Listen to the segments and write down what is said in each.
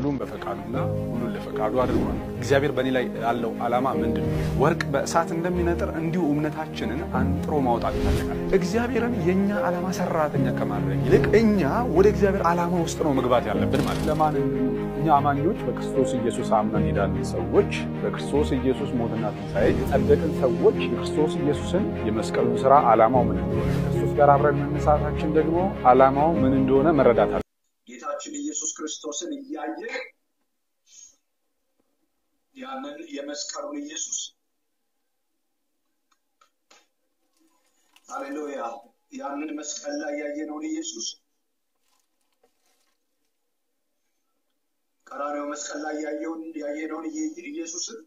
ሁሉም በፈቃዱና ሁሉን ለፈቃዱ አድርጓል። እግዚአብሔር በእኔ ላይ ያለው ዓላማ ምንድን ነው? ወርቅ በእሳት እንደሚነጥር እንዲሁ እምነታችንን አንጥሮ ማውጣት ይፈልጋል። እግዚአብሔርን የእኛ ዓላማ ሰራተኛ ከማድረግ ይልቅ እኛ ወደ እግዚአብሔር ዓላማ ውስጥ ነው መግባት ያለብን ማለት ለማን እኛ አማኞች በክርስቶስ ኢየሱስ አምነን ሄዳለን ሰዎች በክርስቶስ ኢየሱስ ሞትና ትንሣኤ የጸደቅን ሰዎች የክርስቶስ ኢየሱስን የመስቀሉን ስራ ዓላማው ምን እንደሆነ ከክርስቶስ ጋር አብረን መነሳታችን ደግሞ ዓላማው ምን እንደሆነ መረዳት አለ። ጌታችን ኢየሱስ ክርስቶስን እያየ ያንን የመስቀሉን ኢየሱስ ሃሌሉያ ያንን መስቀል ላይ ያየነውን ኢየሱስ ቀራንዮ መስቀል ላይ ያየውን ያየነውን ኢየሱስን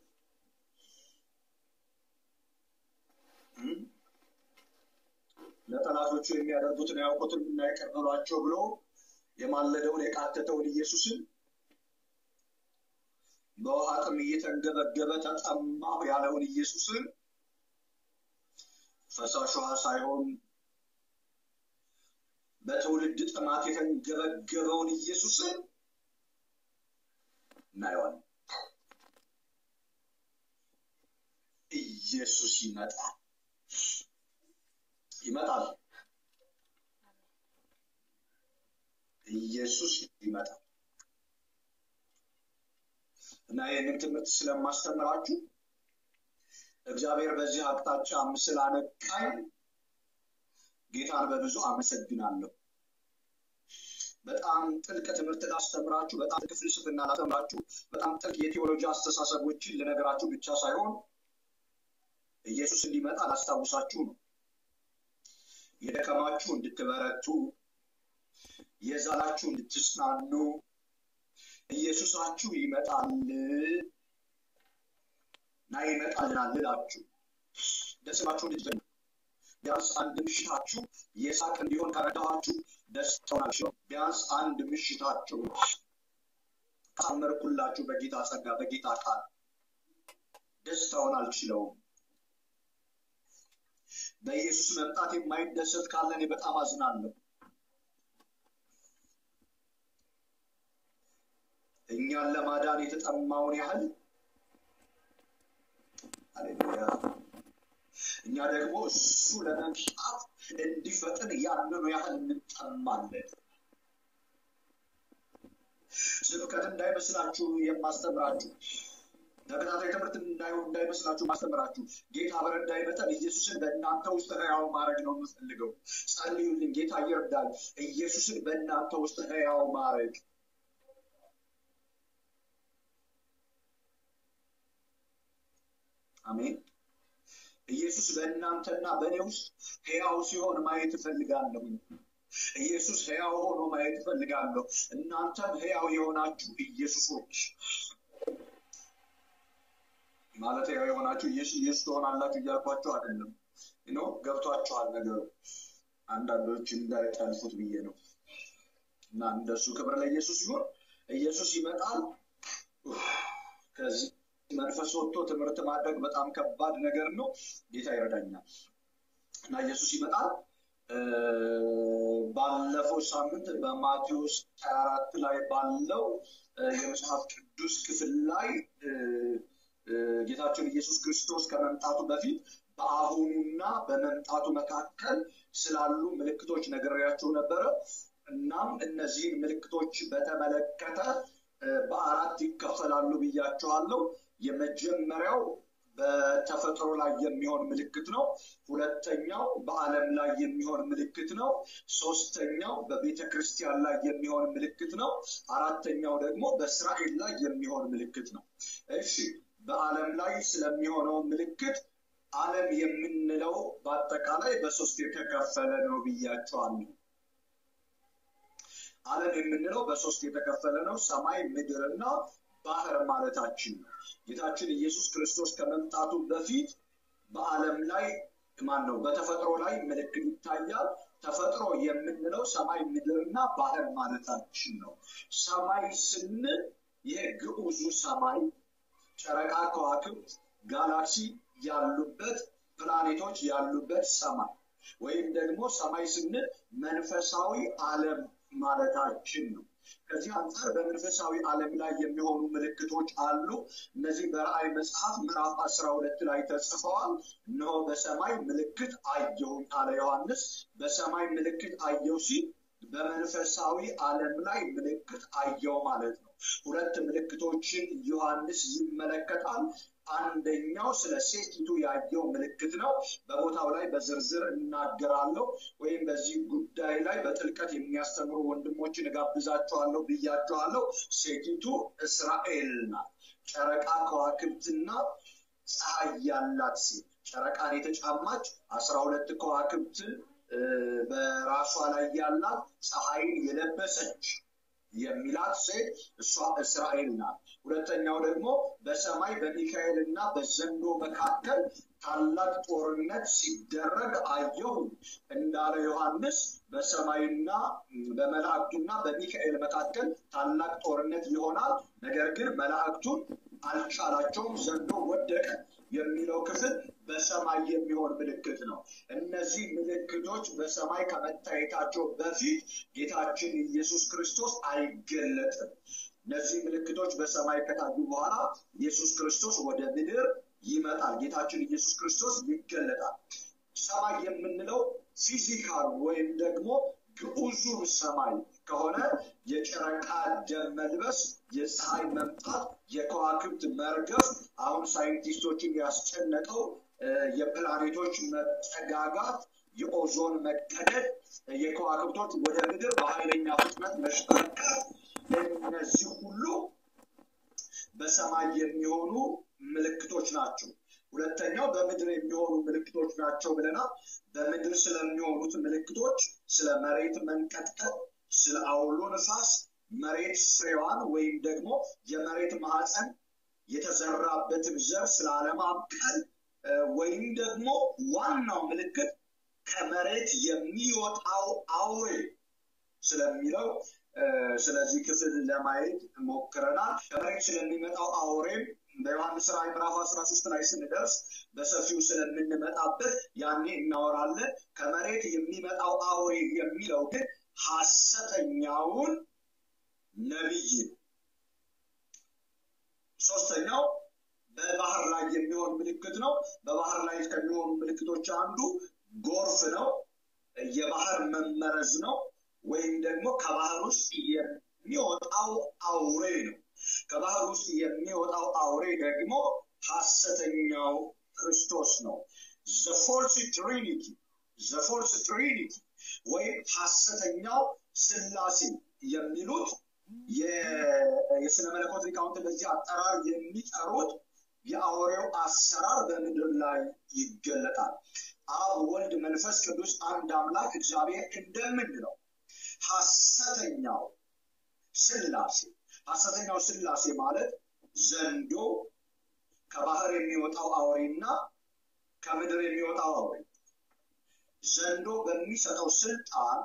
ለጠላቶቹ የሚያደርጉትን አያውቁትም እና ይቅር በሏቸው ብሎ የማለደውን የቃተተውን ኢየሱስን በውሃ ጥም እየተንገበገበ ተጠማሁ ያለውን ኢየሱስን ፈሳሽ ውሃ ሳይሆን በትውልድ ጥማት የተንገበገበውን ኢየሱስን እናየዋለን። ኢየሱስ ይመጣል ይመጣል። ኢየሱስ ይመጣል እና ይህንን ትምህርት ስለማስተምራችሁ እግዚአብሔር በዚህ አቅጣጫ ስላነቃኝ ጌታን በብዙ አመሰግናለሁ። በጣም ጥልቅ ትምህርት ላስተምራችሁ፣ በጣም ጥልቅ ፍልስፍና ላስተምራችሁ፣ በጣም ጥልቅ የቴዎሎጂ አስተሳሰቦችን ልነግራችሁ ብቻ ሳይሆን ኢየሱስ እንዲመጣ ላስታውሳችሁ ነው። የደከማችሁ እንድትበረቱ፣ የዛላችሁ እንድትጽናኑ፣ ኢየሱሳችሁ ይመጣል እና ይመጣልናል ልላችሁ ደስማችሁ እንድትጀምሩ ቢያንስ አንድ ምሽታችሁ የሳቅ እንዲሆን ከረዳኋችሁ ደስታውን አልችለውም። ቢያንስ አንድ ምሽታችሁ ካመርኩላችሁ በጌታ ጸጋ በጌታ ቃል ደስታውን አልችለውም። በኢየሱስ መምጣት የማይደሰት ካለ እኔ በጣም አዝናለሁ። እኛን ለማዳን የተጠማውን ያህል አሌሉያ እኛ ደግሞ እሱ ለመምጣት እንዲፈጥን ያንኑ ያህል እንጠማለን። ስብከት እንዳይመስላችሁ የማስተምራችሁ ተከታታይ ትምህርት እንዳይሆን እንዳይመስላችሁ ማስተምራችሁ ጌታ በረዳኝ መጠን ኢየሱስን በእናንተ ውስጥ ህያው ማድረግ ነው የምፈልገው። ጸልዩልኝ፣ ጌታ ይርዳል። ኢየሱስን በእናንተ ውስጥ ህያው ማድረግ አሜን። ኢየሱስ በእናንተና በእኔ ውስጥ ህያው ሲሆን ማየት እፈልጋለሁ። ኢየሱስ ህያው ሆኖ ማየት እፈልጋለሁ። እናንተም ህያው የሆናችሁ ኢየሱሶች ማለት ህያው የሆናችሁ ኢየሱስ ትሆናላችሁ እያልኳቸው አይደለም። ኖ ገብቷችኋል ነገሩ። አንዳንዶች እንዳይጠልፉት ብዬ ነው። እና እንደሱ ክብር ለኢየሱስ ሲሆን ኢየሱስ ይመጣል። ከዚህ መንፈስ ወጥቶ ትምህርት ማድረግ በጣም ከባድ ነገር ነው። ጌታ ይረዳኛል እና ኢየሱስ ይመጣል። ባለፈው ሳምንት በማቴዎስ ሀያ አራት ላይ ባለው የመጽሐፍ ቅዱስ ክፍል ላይ ጌታችን ኢየሱስ ክርስቶስ ከመምጣቱ በፊት በአሁኑና በመምጣቱ መካከል ስላሉ ምልክቶች ነግሬያቸው ነበረ። እናም እነዚህን ምልክቶች በተመለከተ በአራት ይከፈላሉ ብያቸዋለሁ። የመጀመሪያው በተፈጥሮ ላይ የሚሆን ምልክት ነው። ሁለተኛው በዓለም ላይ የሚሆን ምልክት ነው። ሶስተኛው በቤተ ክርስቲያን ላይ የሚሆን ምልክት ነው። አራተኛው ደግሞ በእስራኤል ላይ የሚሆን ምልክት ነው። እሺ፣ በዓለም ላይ ስለሚሆነው ምልክት ዓለም የምንለው በአጠቃላይ በሶስት የተከፈለ ነው ብያቸዋለሁ። ዓለም የምንለው በሶስት የተከፈለ ነው። ሰማይ፣ ምድርና ባህር ማለታችን ነው። ጌታችን ኢየሱስ ክርስቶስ ከመምጣቱ በፊት በዓለም ላይ ማን ነው በተፈጥሮ ላይ ምልክት ይታያል። ተፈጥሮ የምንለው ሰማይ፣ ምድርና ባህር ማለታችን ነው። ሰማይ ስንል ይህ ግዑዙ ሰማይ ጨረቃ፣ ከዋክብት፣ ጋላክሲ ያሉበት ፕላኔቶች ያሉበት ሰማይ ወይም ደግሞ ሰማይ ስንል መንፈሳዊ ዓለም ማለታችን ነው። ከዚህ አንጻር በመንፈሳዊ ዓለም ላይ የሚሆኑ ምልክቶች አሉ። እነዚህ በራእይ መጽሐፍ ምዕራፍ አስራ ሁለት ላይ ተጽፈዋል። እነሆ በሰማይ ምልክት አየሁኝ አለ ዮሐንስ። በሰማይ ምልክት አየው ሲል በመንፈሳዊ ዓለም ላይ ምልክት አየው ማለት ነው። ሁለት ምልክቶችን ዮሐንስ ይመለከታል። አንደኛው ስለ ሴቲቱ ያየው ምልክት ነው። በቦታው ላይ በዝርዝር እናገራለሁ ወይም በዚህ ጉዳይ ላይ በጥልቀት የሚያስተምሩ ወንድሞችን እጋብዛቸዋለሁ ብያቸዋለሁ። ሴቲቱ እስራኤል ናት። ጨረቃ ከዋክብትና ፀሐይ ያላት ሴት ጨረቃን የተጫማች አስራ ሁለት ከዋክብትን በራሷ ላይ ያላት ፀሐይን የለበሰች የሚላት ሴት እሷ እስራኤል ናት። ሁለተኛው ደግሞ በሰማይ በሚካኤል እና በዘንዶ መካከል ታላቅ ጦርነት ሲደረግ አየሁ እንዳለ ዮሐንስ በሰማይና በመላእክቱና በሚካኤል መካከል ታላቅ ጦርነት ይሆናል። ነገር ግን መላእክቱን አልቻላቸውም፣ ዘንዶ ወደቀ የሚለው ክፍል በሰማይ የሚሆን ምልክት ነው። እነዚህ ምልክቶች በሰማይ ከመታየታቸው በፊት ጌታችን ኢየሱስ ክርስቶስ አይገለጥም። እነዚህ ምልክቶች በሰማይ ከታዩ በኋላ ኢየሱስ ክርስቶስ ወደ ምድር ይመጣል። ጌታችን ኢየሱስ ክርስቶስ ይገለጣል። ሰማይ የምንለው ፊዚካል ወይም ደግሞ ግዑዙን ሰማይ ከሆነ የጨረቃ ደም መልበስ፣ የፀሐይ መምጣት፣ የከዋክብት መርገፍ አሁን ሳይንቲስቶችን ያስጨነቀው የፕላኔቶች መጠጋጋት፣ የኦዞን መቀደድ፣ የከዋክብቶች ወደ ምድር በኃይለኛ ፍጥነት መሽከርከር፣ እነዚህ ሁሉ በሰማይ የሚሆኑ ምልክቶች ናቸው። ሁለተኛው በምድር የሚሆኑ ምልክቶች ናቸው ብለናል። በምድር ስለሚሆኑት ምልክቶች ስለ መሬት መንቀጥቀጥ፣ ስለ አውሎ ነፋስ፣ መሬት ፍሬዋን ወይም ደግሞ የመሬት ማዕፀን የተዘራበትን ዘር ስለ አለማብቀል ወይም ደግሞ ዋናው ምልክት ከመሬት የሚወጣው አውሬ ስለሚለው ስለዚህ ክፍል ለማየት ሞክረናል። ከመሬት ስለሚመጣው አውሬም በዮሐንስ ራዕይ ምዕራፍ አስራ ሶስት ላይ ስንደርስ በሰፊው ስለምንመጣበት ያኔ እናወራለን። ከመሬት የሚመጣው አውሬ የሚለው ግን ሐሰተኛውን ነቢይ ነው። ሶስተኛው በባህር ላይ የሚሆን ምልክት ነው። በባህር ላይ ከሚሆኑ ምልክቶች አንዱ ጎርፍ ነው። የባህር መመረዝ ነው። ወይም ደግሞ ከባህር ውስጥ የሚወጣው አውሬ ነው። ከባህር ውስጥ የሚወጣው አውሬ ደግሞ ሐሰተኛው ክርስቶስ ነው። ዘፎልስ ትሪኒቲ ዘፎልስ ትሪኒቲ ወይም ሐሰተኛው ስላሴ የሚሉት የስነ መለኮት ሊቃውንት በዚህ አጠራር የሚጠሩት የአውሬው አሰራር በምድር ላይ ይገለጣል። አብ፣ ወልድ፣ መንፈስ ቅዱስ አንድ አምላክ እግዚአብሔር እንደምንለው ሐሰተኛው ስላሴ ሐሰተኛው ስላሴ ማለት ዘንዶ ከባህር የሚወጣው አውሬና ከምድር የሚወጣው አውሬ ዘንዶ በሚሰጠው ስልጣን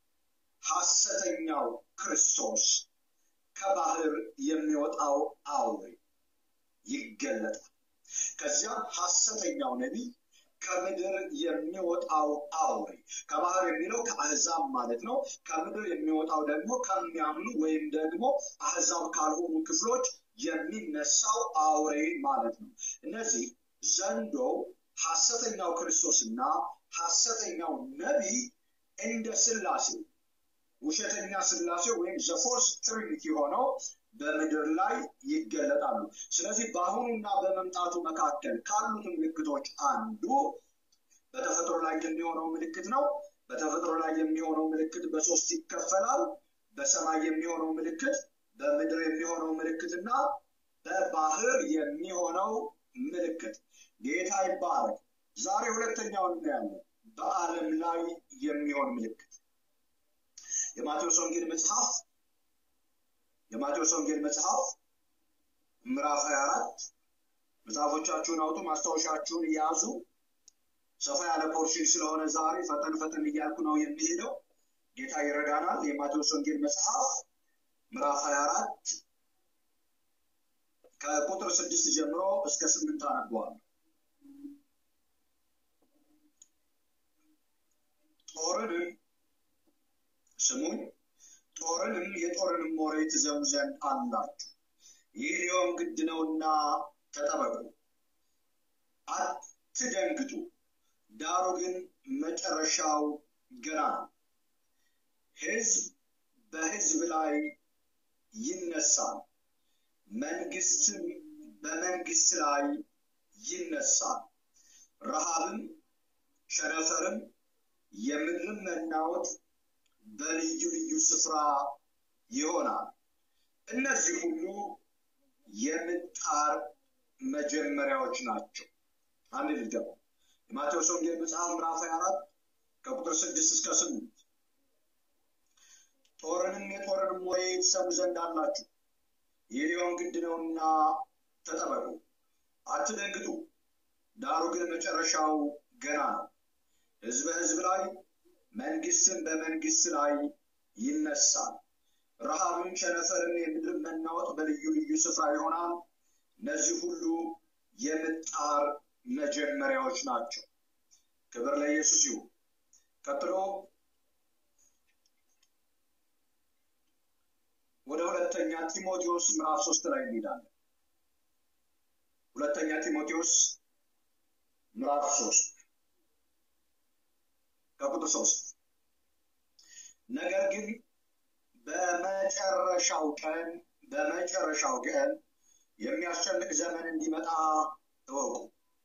ሐሰተኛው ክርስቶስ ከባህር የሚወጣው አውሬ ይገለጣል። ከዚያም ሐሰተኛው ነቢይ ከምድር የሚወጣው አውሬ ከባህር የሚለው ከአህዛብ ማለት ነው። ከምድር የሚወጣው ደግሞ ከሚያምኑ ወይም ደግሞ አህዛብ ካልሆኑ ክፍሎች የሚነሳው አውሬ ማለት ነው። እነዚህ ዘንዶ፣ ሐሰተኛው ክርስቶስና ሐሰተኛው ነቢይ እንደ ስላሴ ውሸተኛ ስላሴ ወይም ዘፎርስ ትሪኒቲ ሆነው በምድር ላይ ይገለጣሉ። ስለዚህ በአሁኑና በመምጣቱ መካከል ካሉት ምልክቶች አንዱ በተፈጥሮ ላይ የሚሆነው ምልክት ነው። በተፈጥሮ ላይ የሚሆነው ምልክት በሶስት ይከፈላል። በሰማይ የሚሆነው ምልክት፣ በምድር የሚሆነው ምልክትና በባህር የሚሆነው ምልክት። ጌታ ይባረክ። ዛሬ ሁለተኛውን እናያለን። በዓለም ላይ የሚሆን ምልክት የማቴዎስ ወንጌል መጽሐፍ የማቴዎስ ወንጌል መጽሐፍ ምዕራፍ 24 መጽሐፎቻችሁን አውጡ፣ ማስታወሻችሁን እያዙ። ሰፋ ያለ ፖርሽን ስለሆነ ዛሬ ፈጠን ፈጠን እያልኩ ነው የሚሄደው። ጌታ ይረዳናል። የማቴዎስ ወንጌል መጽሐፍ ምዕራፍ 24 ከቁጥር ስድስት ጀምሮ እስከ ስምንት አነበዋለሁ። ጦርንም ስሙኝ ጦርንም የጦርንም ወሬ ትዘሙ ዘንድ አላችሁ። ይህ ሊሆን ግድ ነውና ተጠበቁ፣ አትደንግጡ። ዳሩ ግን መጨረሻው ገና ነው። ሕዝብ በሕዝብ ላይ ይነሳል፣ መንግስትም በመንግስት ላይ ይነሳል። ረሃብም ቸነፈርም የምድርም መናወጥ በልዩ ልዩ ስፍራ ይሆናል። እነዚህ ሁሉ የምጣር መጀመሪያዎች ናቸው። አንድ ልደው የማቴዎስ ወንጌል መጽሐፍ ምዕራፍ 24 ከቁጥር ስድስት እስከ ስምንት ጦርንም የጦርንም ወሬ ትሰሙ ዘንድ አላችሁ። ይህ ሊሆን ግድ ነውና ተጠበቁ፣ አትደንግጡ። ዳሩ ግን መጨረሻው ገና ነው። ሕዝብ በሕዝብ ላይ መንግስትም በመንግስት ላይ ይነሳል። ረሃብም ቸነፈርም የምድር መናወጥ በልዩ ልዩ ስፍራ ይሆናል። እነዚህ ሁሉ የምጣር መጀመሪያዎች ናቸው። ክብር ለኢየሱስ ይሁን። ቀጥሎ ወደ ሁለተኛ ጢሞቴዎስ ምዕራፍ ሶስት ላይ እንሄዳለን። ሁለተኛ ጢሞቴዎስ ምዕራፍ ሶስት ከቁጥር ሶስት ነገር ግን በመጨረሻው ቀን በመጨረሻው ቀን የሚያስጨንቅ ዘመን እንዲመጣ እወቁ።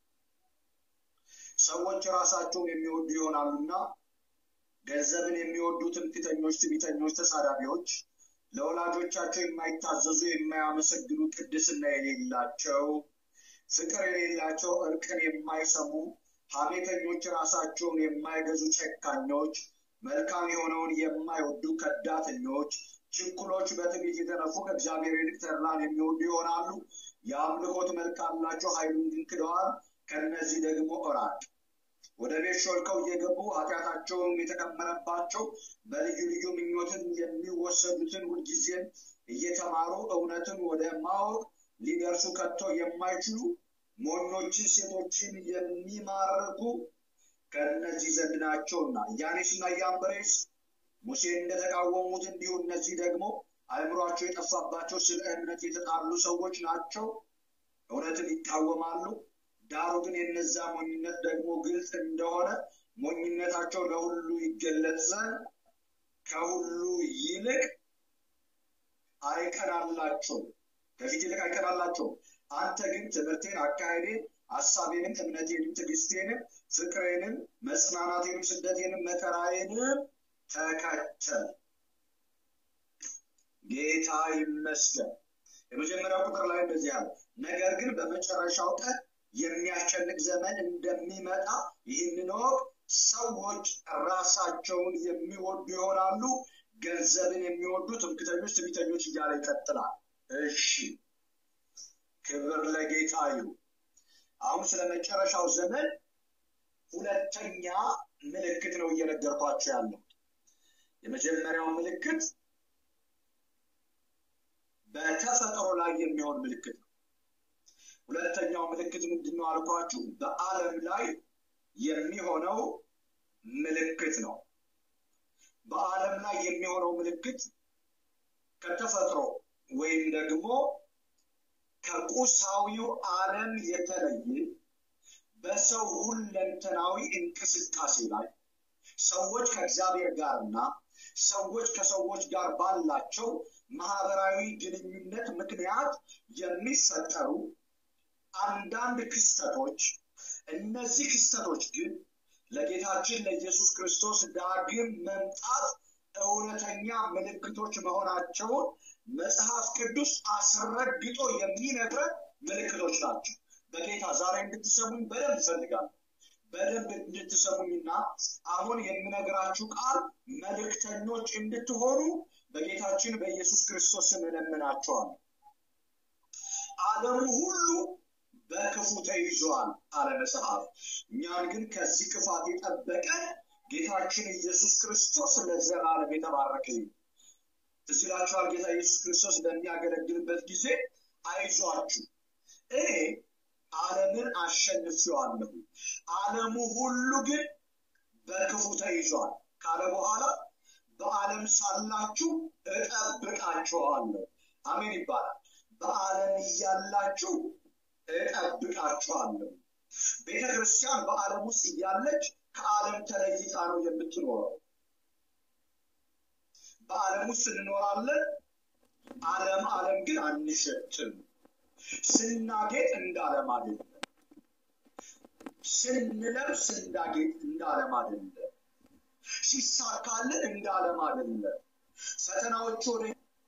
ሰዎች ራሳቸውን የሚወዱ ይሆናሉና ገንዘብን የሚወዱ ትምክህተኞች፣ ትዕቢተኞች፣ ተሳዳቢዎች፣ ለወላጆቻቸው የማይታዘዙ፣ የማያመሰግኑ፣ ቅድስና የሌላቸው፣ ፍቅር የሌላቸው፣ እርቅን የማይሰሙ፣ ሐሜተኞች፣ ራሳቸውን የማይገዙ፣ ጨካኞች፣ መልካም የሆነውን የማይወዱ፣ ከዳተኞች፣ ችኩሎች፣ በትዕቢት የተነፉ፣ ከእግዚአብሔር ይልቅ ተድላን የሚወዱ ይሆናሉ። የአምልኮት መልክ አላቸው፣ ኃይሉን ግን ክደዋል። ከእነዚህ ደግሞ እራቅ። ወደ ቤት ሾልከው እየገቡ ኃጢአታቸውን የተከመረባቸው በልዩ ልዩ ምኞትን የሚወሰዱትን ሁልጊዜም እየተማሩ እውነትን ወደ ማወቅ ሊደርሱ ከቶ የማይችሉ ሞኞችን ሴቶችን የሚማርኩ ከእነዚህ ዘንድ ናቸውና ያኔስና ያምብሬስ ሙሴን እንደተቃወሙት እንዲሁ እነዚህ ደግሞ አእምሯቸው የጠፋባቸው ስለ እምነት የተጣሉ ሰዎች ናቸው። እውነትን ይቃወማሉ። ዳሩ ግን የነዛ ሞኝነት ደግሞ ግልጽ እንደሆነ ሞኝነታቸው ለሁሉ ይገለጽ ዘንድ ከሁሉ ይልቅ አይቀናላቸውም፣ ከፊት ይልቅ አይቀናላቸውም። አንተ ግን ትምህርቴን፣ አካሄዴን፣ ሀሳቤንም፣ እምነቴንም፣ ትዕግስቴንም፣ ፍቅሬንም፣ መጽናናቴንም፣ ስደቴንም፣ መከራዬንም ተከተል። ጌታ ይመስገን። የመጀመሪያው ቁጥር ላይ እንደዚህ አለ፣ ነገር ግን በመጨረሻው ቀን የሚያስጨንቅ ዘመን እንደሚመጣ ይህንን ወቅ ሰዎች ራሳቸውን የሚወዱ ይሆናሉ፣ ገንዘብን የሚወዱ ትምክተኞች፣ ትዕቢተኞች እያለ ይቀጥላል። እሺ ክብር ለጌታ ይሁን። አሁን ስለ መጨረሻው ዘመን ሁለተኛ ምልክት ነው እየነገርኳቸው ያለው። የመጀመሪያው ምልክት በተፈጥሮ ላይ የሚሆን ምልክት ነው። ሁለተኛው ምልክት ምንድን ነው አልኳችሁ? በዓለም ላይ የሚሆነው ምልክት ነው። በዓለም ላይ የሚሆነው ምልክት ከተፈጥሮ ወይም ደግሞ ከቁሳዊው ዓለም የተለየ በሰው ሁለንተናዊ እንቅስቃሴ ላይ ሰዎች ከእግዚአብሔር ጋርና ሰዎች ከሰዎች ጋር ባላቸው ማህበራዊ ግንኙነት ምክንያት የሚፈጠሩ አንዳንድ ክስተቶች እነዚህ ክስተቶች ግን ለጌታችን ለኢየሱስ ክርስቶስ ዳግም መምጣት እውነተኛ ምልክቶች መሆናቸውን መጽሐፍ ቅዱስ አስረግጦ የሚነግረን ምልክቶች ናቸው። በጌታ ዛሬ እንድትሰሙኝ በደንብ እፈልጋለሁ። በደንብ እንድትሰሙኝና አሁን የምነግራችሁ ቃል መልእክተኞች እንድትሆኑ በጌታችን በኢየሱስ ክርስቶስ ስም እለምናችኋለሁ። ዓለሙ ሁሉ በክፉ ተይዟል አለ መጽሐፍ። እኛን ግን ከዚህ ክፋት የጠበቀን ጌታችን ኢየሱስ ክርስቶስ ለዘላለም የተባረከ ይሁን። ትዝ ይላችኋል ጌታ ኢየሱስ ክርስቶስ በሚያገለግልበት ጊዜ አይዟችሁ እኔ ዓለምን አሸንፌዋለሁ፣ ዓለሙ ሁሉ ግን በክፉ ተይዟል ካለ በኋላ በዓለም ሳላችሁ እጠብቃችኋለሁ። አሜን ይባላል። በዓለም እያላችሁ እጠብቃችኋለሁ። ቤተ ክርስቲያን በዓለም ውስጥ እያለች ከዓለም ተለይታ ነው የምትኖረው። በዓለም ውስጥ እንኖራለን። ዓለም ዓለም ግን አንሸትም። ስናጌጥ እንደ ዓለም አይደለም። ስንለብስ እንዳጌጥ እንደ ዓለም አይደለም። ሲሳካልን እንደ ዓለም አይደለም። ፈተናዎቹ ወደ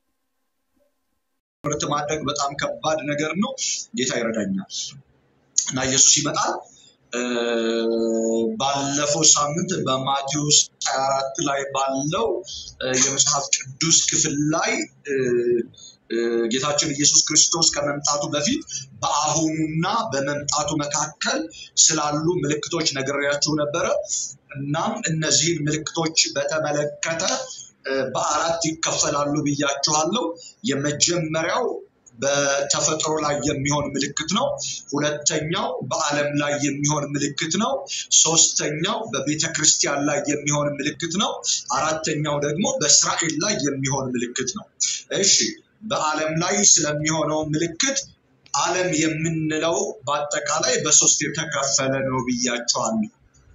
ምርት ማድረግ በጣም ከባድ ነገር ነው። ጌታ ይረዳኛል እና ኢየሱስ ይመጣል። ባለፈው ሳምንት በማቴዎስ 24 ላይ ባለው የመጽሐፍ ቅዱስ ክፍል ላይ ጌታችን ኢየሱስ ክርስቶስ ከመምጣቱ በፊት በአሁኑና በመምጣቱ መካከል ስላሉ ምልክቶች ነግሬያችሁ ነበረ። እናም እነዚህን ምልክቶች በተመለከተ በአራት ይከፈላሉ ብያችኋለሁ። የመጀመሪያው በተፈጥሮ ላይ የሚሆን ምልክት ነው። ሁለተኛው በዓለም ላይ የሚሆን ምልክት ነው። ሶስተኛው በቤተ ክርስቲያን ላይ የሚሆን ምልክት ነው። አራተኛው ደግሞ በእስራኤል ላይ የሚሆን ምልክት ነው። እሺ፣ በዓለም ላይ ስለሚሆነው ምልክት ዓለም የምንለው በአጠቃላይ በሶስት የተከፈለ ነው ብያቸዋለሁ።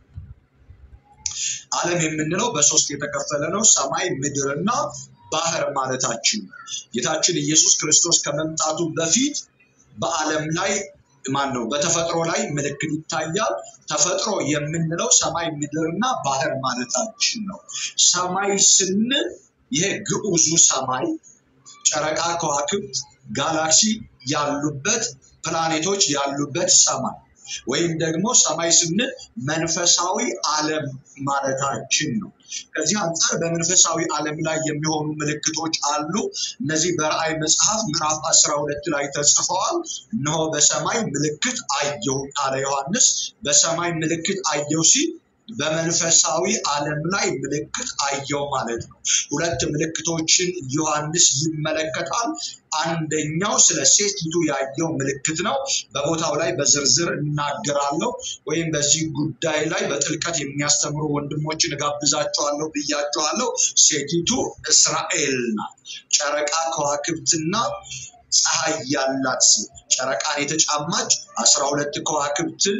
ዓለም የምንለው በሶስት የተከፈለ ነው። ሰማይ፣ ምድርና ባህር ማለታችን ነው። ጌታችን ኢየሱስ ክርስቶስ ከመምጣቱ በፊት በዓለም ላይ ማን ነው በተፈጥሮ ላይ ምልክት ይታያል። ተፈጥሮ የምንለው ሰማይ፣ ምድርና ባህር ማለታችን ነው። ሰማይ ስንል ይሄ ግዑዙ ሰማይ ጨረቃ፣ ከዋክብት፣ ጋላክሲ ያሉበት ፕላኔቶች ያሉበት ሰማይ ወይም ደግሞ ሰማይ ስንል መንፈሳዊ ዓለም ማለታችን ነው። ከዚህ አንጻር በመንፈሳዊ ዓለም ላይ የሚሆኑ ምልክቶች አሉ። እነዚህ በራእይ መጽሐፍ ምዕራፍ አስራ ሁለት ላይ ተጽፈዋል። እነሆ በሰማይ ምልክት አየሁ አለ ዮሐንስ። በሰማይ ምልክት አየሁ ሲል በመንፈሳዊ ዓለም ላይ ምልክት አየው ማለት ነው። ሁለት ምልክቶችን ዮሐንስ ይመለከታል። አንደኛው ስለ ሴቲቱ ያየው ምልክት ነው። በቦታው ላይ በዝርዝር እናገራለሁ ወይም በዚህ ጉዳይ ላይ በጥልቀት የሚያስተምሩ ወንድሞችን እጋብዛቸዋለሁ ብያቸዋለሁ። ሴቲቱ እስራኤል ናት። ጨረቃ ከዋክብትና ፀሐይ ያላት ሴት ጨረቃን የተጫማች አስራ ሁለት ከዋክብትን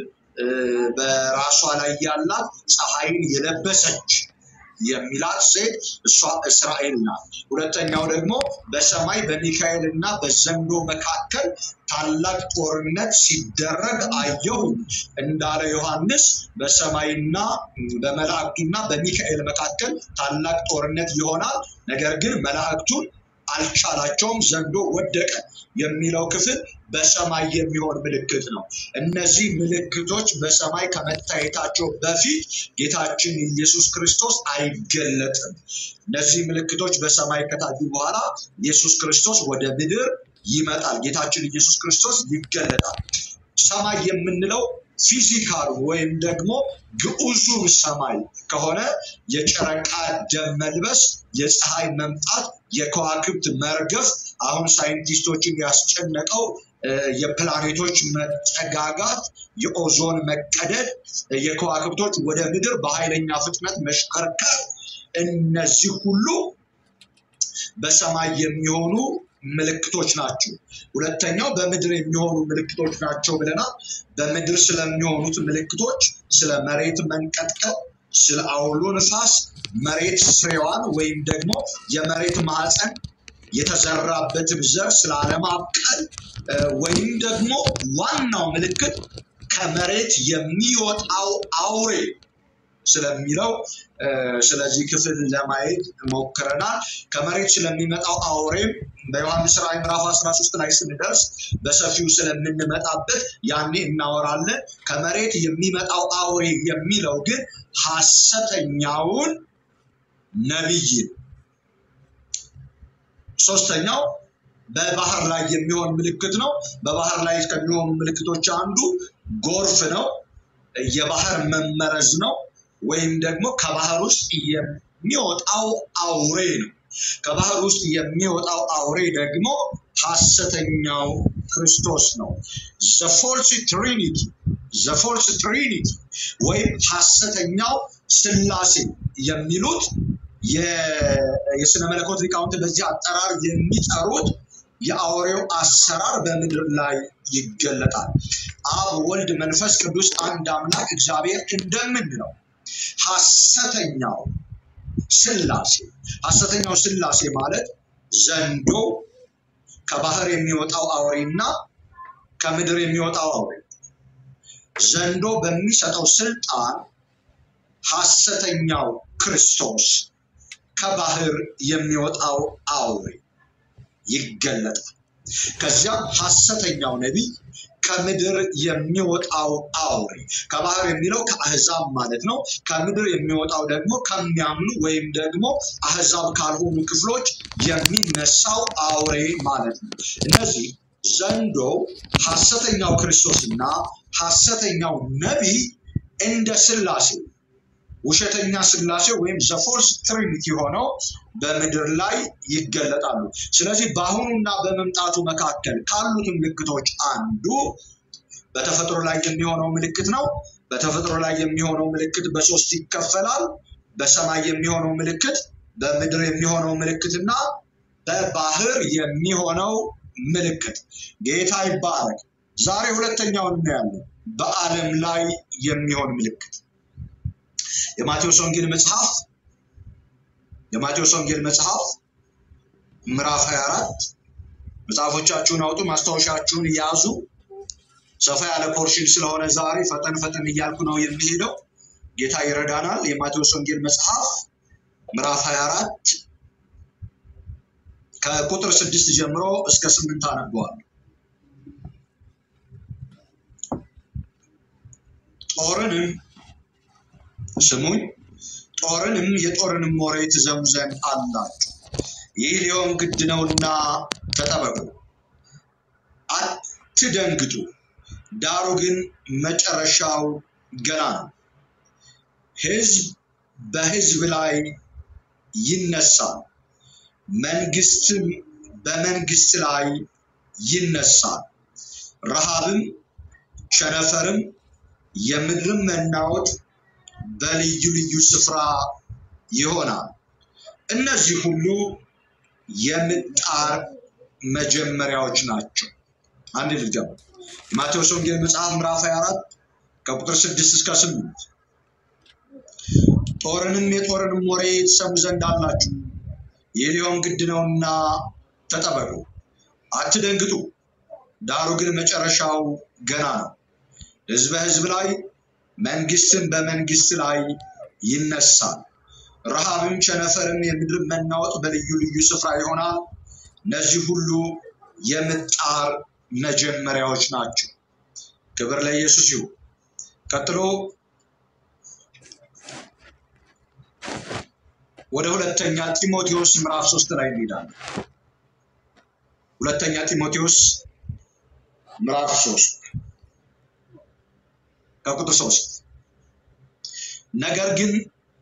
በራሷ ላይ ያላት ፀሐይን የለበሰች የሚላት ሴት እሷ እስራኤል ናት። ሁለተኛው ደግሞ በሰማይ በሚካኤል እና በዘንዶ መካከል ታላቅ ጦርነት ሲደረግ አየሁ እንዳለ ዮሐንስ በሰማይና በመላእክቱና በሚካኤል መካከል ታላቅ ጦርነት ይሆናል። ነገር ግን መላእክቱን አልቻላቸውም፣ ዘንዶ ወደቀ የሚለው ክፍል በሰማይ የሚሆን ምልክት ነው። እነዚህ ምልክቶች በሰማይ ከመታየታቸው በፊት ጌታችን ኢየሱስ ክርስቶስ አይገለጥም። እነዚህ ምልክቶች በሰማይ ከታዩ በኋላ ኢየሱስ ክርስቶስ ወደ ምድር ይመጣል። ጌታችን ኢየሱስ ክርስቶስ ይገለጣል። ሰማይ የምንለው ፊዚካል ወይም ደግሞ ግዑዙ ሰማይ ከሆነ የጨረቃ ደም መልበስ፣ የፀሐይ መምጣት፣ የከዋክብት መርገፍ አሁን ሳይንቲስቶችን ያስጨነቀው የፕላኔቶች መጠጋጋት፣ የኦዞን መቀደድ፣ የከዋክብቶች ወደ ምድር በኃይለኛ ፍጥነት መሽከርከር፣ እነዚህ ሁሉ በሰማይ የሚሆኑ ምልክቶች ናቸው። ሁለተኛው በምድር የሚሆኑ ምልክቶች ናቸው ብለናል። በምድር ስለሚሆኑት ምልክቶች ስለ መሬት መንቀጥቀጥ፣ ስለ አውሎ ንፋስ፣ መሬት ፍሬዋን ወይም ደግሞ የመሬት ማዕፀን የተዘራበትን ዘር ስላለማብቀል ወይም ደግሞ ዋናው ምልክት ከመሬት የሚወጣው አውሬ ስለሚለው ስለዚህ ክፍል ለማየት ሞክረናል። ከመሬት ስለሚመጣው አውሬም በዮሐንስ ራዕይ ምዕራፍ 13 ላይ ስንደርስ በሰፊው ስለምንመጣበት ያኔ እናወራለን። ከመሬት የሚመጣው አውሬ የሚለው ግን ሐሰተኛውን ነቢይ ነው። ሶስተኛው በባህር ላይ የሚሆን ምልክት ነው። በባህር ላይ ከሚሆኑ ምልክቶች አንዱ ጎርፍ ነው። የባህር መመረዝ ነው። ወይም ደግሞ ከባህር ውስጥ የሚወጣው አውሬ ነው። ከባህር ውስጥ የሚወጣው አውሬ ደግሞ ሐሰተኛው ክርስቶስ ነው። ዘፎልስ ትሪኒቲ ዘፎልስ ትሪኒቲ ወይም ሐሰተኛው ስላሴ የሚሉት የስነ መለኮት ሊቃውንት በዚህ አጠራር የሚጠሩት የአውሬው አሰራር በምድር ላይ ይገለጣል። አብ፣ ወልድ፣ መንፈስ ቅዱስ አንድ አምላክ እግዚአብሔር እንደምንለው ሐሰተኛው ስላሴ ሐሰተኛው ስላሴ ማለት ዘንዶ ከባህር የሚወጣው አውሬና ከምድር የሚወጣው አውሬ ዘንዶ በሚሰጠው ስልጣን ሐሰተኛው ክርስቶስ ከባህር የሚወጣው አውሬ ይገለጣል። ከዚያም ሐሰተኛው ነቢይ ከምድር የሚወጣው አውሬ ከባህር የሚለው ከአህዛብ ማለት ነው። ከምድር የሚወጣው ደግሞ ከሚያምኑ ወይም ደግሞ አህዛብ ካልሆኑ ክፍሎች የሚነሳው አውሬ ማለት ነው። እነዚህ ዘንዶ፣ ሐሰተኛው ክርስቶስና ሐሰተኛው ነቢይ እንደ ስላሴ ውሸተኛ ስላሴ ወይም ዘፎርስ ትሪኒቲ ሆነው በምድር ላይ ይገለጣሉ። ስለዚህ በአሁኑና በመምጣቱ መካከል ካሉት ምልክቶች አንዱ በተፈጥሮ ላይ የሚሆነው ምልክት ነው። በተፈጥሮ ላይ የሚሆነው ምልክት በሶስት ይከፈላል። በሰማይ የሚሆነው ምልክት፣ በምድር የሚሆነው ምልክት እና በባህር የሚሆነው ምልክት። ጌታ ይባረክ። ዛሬ ሁለተኛውን እናያለን፣ በዓለም ላይ የሚሆን ምልክት የማቴዎስ ወንጌል መጽሐፍ የማቴዎስ ወንጌል መጽሐፍ ምዕራፍ 24 መጽሐፎቻችሁን አውጡ፣ ማስታወሻችሁን ያዙ። ሰፋ ያለ ፖርሽን ስለሆነ ዛሬ ፈጠን ፈጠን እያልኩ ነው የሚሄደው። ጌታ ይረዳናል። የማቴዎስ ወንጌል መጽሐፍ ምዕራፍ 24 ከቁጥር ስድስት ጀምሮ እስከ ስምንት አነበዋል። ጦርንም ስሙኝ ጦርንም የጦርንም ወሬ ትዘሙ ዘንድ አላችሁ። ይህ ሊሆን ግድ ነውና ተጠበቁ፣ አትደንግጡ። ዳሩ ግን መጨረሻው ገና ነው። ሕዝብ በሕዝብ ላይ ይነሳል፣ መንግስትም በመንግስት ላይ ይነሳል። ረሃብም፣ ቸነፈርም፣ የምድርም መናወጥ በልዩ ልዩ ስፍራ ይሆናል። እነዚህ ሁሉ የምጣር መጀመሪያዎች ናቸው። አንድ ልጀምር። የማቴዎስ ወንጌል መጽሐፍ ምዕራፍ 24 ከቁጥር 6 እስከ 8 ጦርንም የጦርንም ወሬ ትሰሙ ዘንድ አላችሁ። ይህ ሊሆን ግድ ነውና ተጠበቁ፣ አትደንግጡ። ዳሩ ግን መጨረሻው ገና ነው። ሕዝብ በሕዝብ ላይ መንግስትም በመንግስት ላይ ይነሳል። ረሃብም፣ ቸነፈርም፣ የምድር መናወጥ በልዩ ልዩ ስፍራ ይሆናል። እነዚህ ሁሉ የምጣር መጀመሪያዎች ናቸው። ክብር ለኢየሱስ ይሁን። ቀጥሎ ወደ ሁለተኛ ጢሞቴዎስ ምዕራፍ ሶስት ላይ እንሄዳለን። ሁለተኛ ጢሞቴዎስ ምዕራፍ ሶስት ከቁጥር ሶስት ነገር ግን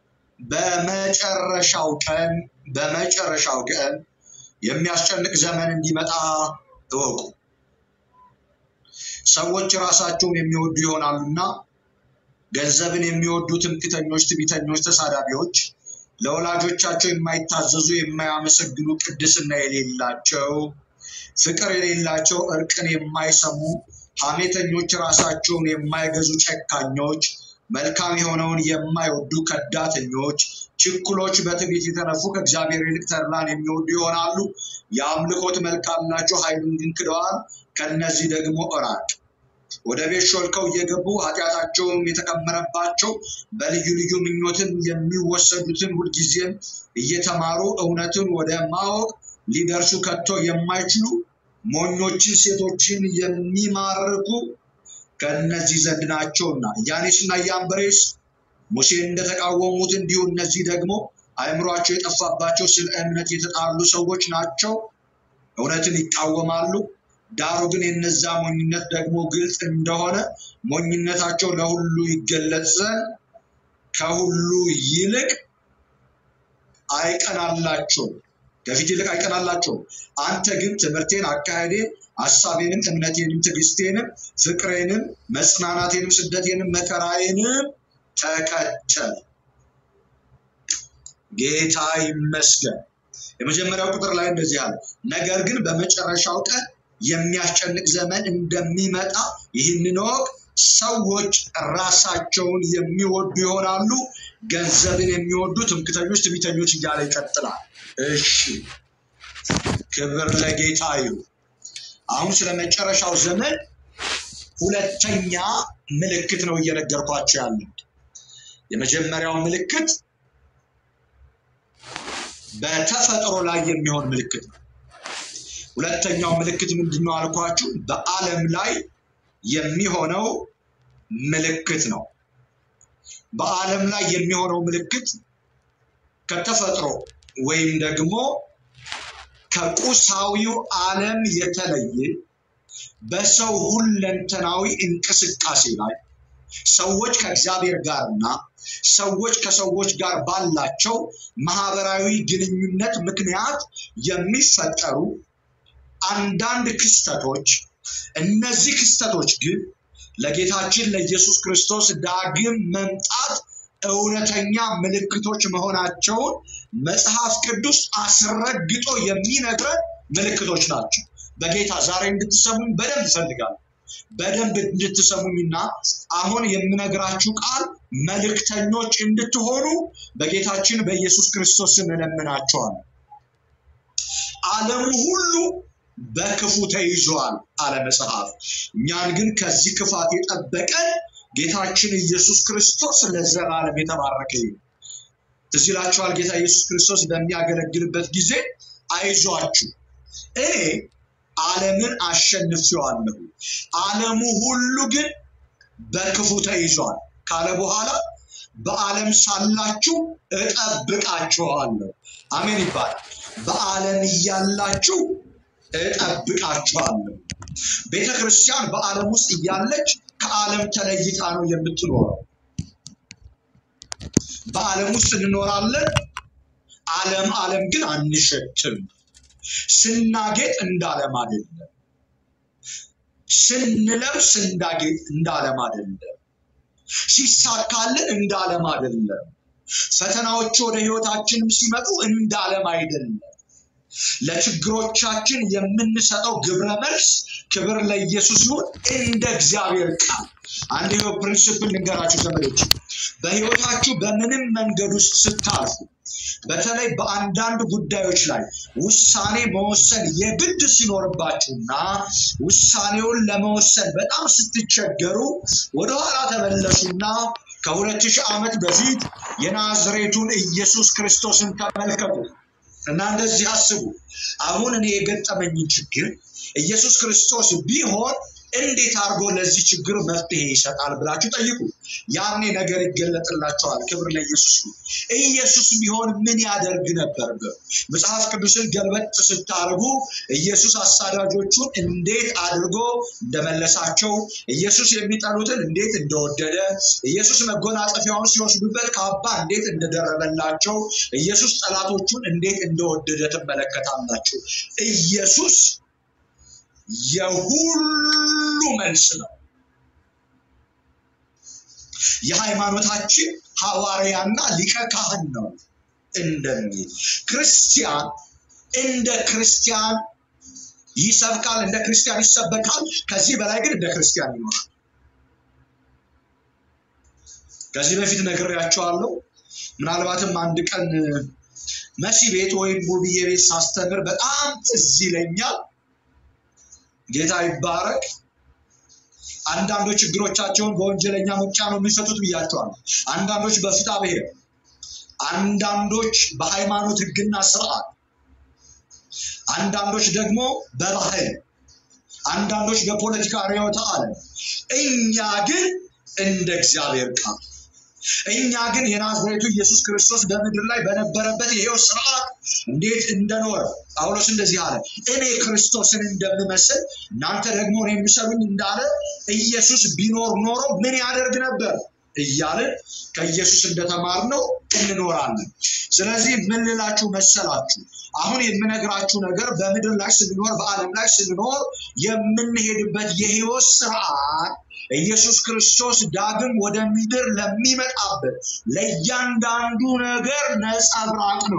በመጨረሻው ቀን በመጨረሻው ቀን የሚያስጨንቅ ዘመን እንዲመጣ እወቁ። ሰዎች ራሳቸውን የሚወዱ ይሆናሉና ገንዘብን የሚወዱ ትምክተኞች፣ ትዕቢተኞች፣ ተሳዳቢዎች፣ ለወላጆቻቸው የማይታዘዙ፣ የማያመሰግኑ፣ ቅድስና የሌላቸው፣ ፍቅር የሌላቸው፣ እርቅን የማይሰሙ፣ ሐሜተኞች፣ ራሳቸውን የማይገዙ፣ ጨካኞች፣ መልካም የሆነውን የማይወዱ፣ ከዳተኞች፣ ችኩሎች፣ በትዕቢት የተነፉ፣ ከእግዚአብሔር ይልቅ ተድላን የሚወዱ ይሆናሉ። የአምልኮት መልክ አላቸው፣ ኃይሉን ግን ክደዋል። ከእነዚህ ደግሞ እራቅ። ወደ ቤት ሾልከው እየገቡ ኃጢአታቸውም የተከመረባቸው በልዩ ልዩ ምኞትም የሚወሰዱትን ሁልጊዜም እየተማሩ እውነትን ወደ ማወቅ ሊደርሱ ከቶ የማይችሉ ሞኞችን ሴቶችን የሚማርኩ ከእነዚህ ዘንድ ናቸውና ያኔስና ያምብሬስ ሙሴን እንደተቃወሙት እንዲሁ እነዚህ ደግሞ አእምሯቸው የጠፋባቸው ስለ እምነት የተጣሉ ሰዎች ናቸው። እውነትን ይቃወማሉ። ዳሩ ግን የነዛ ሞኝነት ደግሞ ግልጽ እንደሆነ ሞኝነታቸው ለሁሉ ይገለጽ ዘንድ ከሁሉ ይልቅ አይቀናላቸውም፣ ከፊት ይልቅ አይቀናላቸውም። አንተ ግን ትምህርቴን፣ አካሄዴን፣ ሀሳቤንም፣ እምነቴንም፣ ትዕግስቴንም፣ ፍቅሬንም፣ መጽናናቴንም፣ ስደቴንም፣ መከራዬንም ተከተል። ጌታ ይመስገን። የመጀመሪያው ቁጥር ላይ እንደዚህ አለ፣ ነገር ግን በመጨረሻው ቀን የሚያስጨንቅ ዘመን እንደሚመጣ ይህንን ወቅ ሰዎች ራሳቸውን የሚወዱ ይሆናሉ፣ ገንዘብን የሚወዱ ትምክተኞች፣ ትዕቢተኞች እያለ ይቀጥላል። እሺ ክብር ለጌታ ይሁን። አሁን ስለ መጨረሻው ዘመን ሁለተኛ ምልክት ነው እየነገርኳቸው ያለው። የመጀመሪያው ምልክት በተፈጥሮ ላይ የሚሆን ምልክት ነው። ሁለተኛው ምልክት ምንድን ነው አልኳችሁ? በዓለም ላይ የሚሆነው ምልክት ነው። በዓለም ላይ የሚሆነው ምልክት ከተፈጥሮ ወይም ደግሞ ከቁሳዊው ዓለም የተለየ በሰው ሁለንተናዊ እንቅስቃሴ ላይ ሰዎች ከእግዚአብሔር ጋርና ሰዎች ከሰዎች ጋር ባላቸው ማህበራዊ ግንኙነት ምክንያት የሚፈጠሩ አንዳንድ ክስተቶች እነዚህ ክስተቶች ግን ለጌታችን ለኢየሱስ ክርስቶስ ዳግም መምጣት እውነተኛ ምልክቶች መሆናቸውን መጽሐፍ ቅዱስ አስረግጦ የሚነግረን ምልክቶች ናቸው። በጌታ ዛሬ እንድትሰሙኝ በደንብ እፈልጋለሁ። በደንብ እንድትሰሙኝና አሁን የምነግራችሁ ቃል መልእክተኞች እንድትሆኑ በጌታችን በኢየሱስ ክርስቶስ ስም እለምናችኋለሁ። ዓለሙ ሁሉ በክፉ ተይዟል አለ መጽሐፍ። እኛን ግን ከዚህ ክፋት የጠበቀን ጌታችን ኢየሱስ ክርስቶስ ለዘላለም የተባረከ ይሁን። ትዝ ይላችኋል ጌታ ኢየሱስ ክርስቶስ በሚያገለግልበት ጊዜ አይዟችሁ እኔ ዓለምን አሸንፌዋለሁ፣ ዓለሙ ሁሉ ግን በክፉ ተይዟል ካለ በኋላ በዓለም ሳላችሁ እጠብቃችኋለሁ። አሜን ይባላል። በዓለም እያላችሁ እጠብቃችኋለሁ። ቤተ ክርስቲያን በዓለም ውስጥ እያለች ከዓለም ተለይታ ነው የምትኖረው። በዓለም ውስጥ እንኖራለን። ዓለም ዓለም ግን አንሸትም። ስናጌጥ እንዳለም አይደለም። ስንለብስ እንዳጌጥ እንዳለም አይደለም። ሲሳካልን እንዳለም አይደለም። ፈተናዎች ወደ ህይወታችንም ሲመጡ እንዳለም አይደለም። ለችግሮቻችን የምንሰጠው ግብረ መልስ ክብር ለኢየሱስ ይሁን እንደ እግዚአብሔር ቃል። አንድ ህይወት ፕሪንስፕል ልንገራችሁ ዘመዶች፣ በህይወታችሁ በምንም መንገድ ውስጥ ስታልፉ በተለይ በአንዳንድ ጉዳዮች ላይ ውሳኔ መወሰን የግድ ሲኖርባችሁና ውሳኔውን ለመወሰን በጣም ስትቸገሩ ወደኋላ ተመለሱና ከሁለት ሺህ ዓመት በፊት የናዝሬቱን ኢየሱስ ክርስቶስን ተመልከቱ እና እንደዚህ አስቡ። አሁን እኔ የገጠመኝን ችግር ኢየሱስ ክርስቶስ ቢሆን እንዴት አድርጎ ለዚህ ችግር መፍትሄ ይሰጣል ብላችሁ ጠይቁ። ያኔ ነገር ይገለጥላቸዋል። ክብር ለኢየሱስ ይሁን። ኢየሱስ ቢሆን ምን ያደርግ ነበር? መጽሐፍ ቅዱስን ገልበጥ ስታደርጉ ኢየሱስ አሳዳጆቹን እንዴት አድርጎ እንደመለሳቸው፣ ኢየሱስ የሚጠሉትን እንዴት እንደወደደ፣ ኢየሱስ መጎናጸፊያውን ሲወስዱበት ካባ እንዴት እንደደረበላቸው፣ ኢየሱስ ጠላቶቹን እንዴት እንደወደደ ትመለከታላችሁ። ኢየሱስ የሁሉ መልስ ነው። የሃይማኖታችን ሐዋርያና ሊቀ ካህን ነው እንደሚል ክርስቲያን እንደ ክርስቲያን ይሰብካል፣ እንደ ክርስቲያን ይሰበካል። ከዚህ በላይ ግን እንደ ክርስቲያን ይኖራል። ከዚህ በፊት ነግሬያቸዋለሁ። ምናልባትም አንድ ቀን መሲ ቤት ወይም ሙብዬ ቤት ሳስተምር በጣም ትዝ ይለኛል። ጌታ ይባረክ። አንዳንዶች ችግሮቻቸውን በወንጀለኛ መቅጫ ነው የሚፈቱት ብያቸዋል። አንዳንዶች በፍትሐ ብሔር፣ አንዳንዶች በሃይማኖት ሕግና ስርዓት፣ አንዳንዶች ደግሞ በባህል፣ አንዳንዶች በፖለቲካ ርዕዮተ ዓለም። እኛ ግን እንደ እግዚአብሔር ቃል እኛ ግን የናዝሬቱ ኢየሱስ ክርስቶስ በምድር ላይ በነበረበት የሕይወት ስርዓት እንዴት እንደኖረ ጳውሎስ እንደዚህ አለ፣ እኔ ክርስቶስን እንደምመስል እናንተ ደግሞ እኔ የምሰሉኝ እንዳለ ኢየሱስ ቢኖር ኖሮ ምን ያደርግ ነበር እያልን ከኢየሱስ እንደተማርነው እንኖራለን። ስለዚህ ምን ልላችሁ መሰላችሁ? አሁን የምነግራችሁ ነገር በምድር ላይ ስንኖር በዓለም ላይ ስንኖር የምንሄድበት የህይወት ስርዓት ኢየሱስ ክርስቶስ ዳግም ወደ ምድር ለሚመጣበት ለእያንዳንዱ ነገር ነጸብራቅ ነው።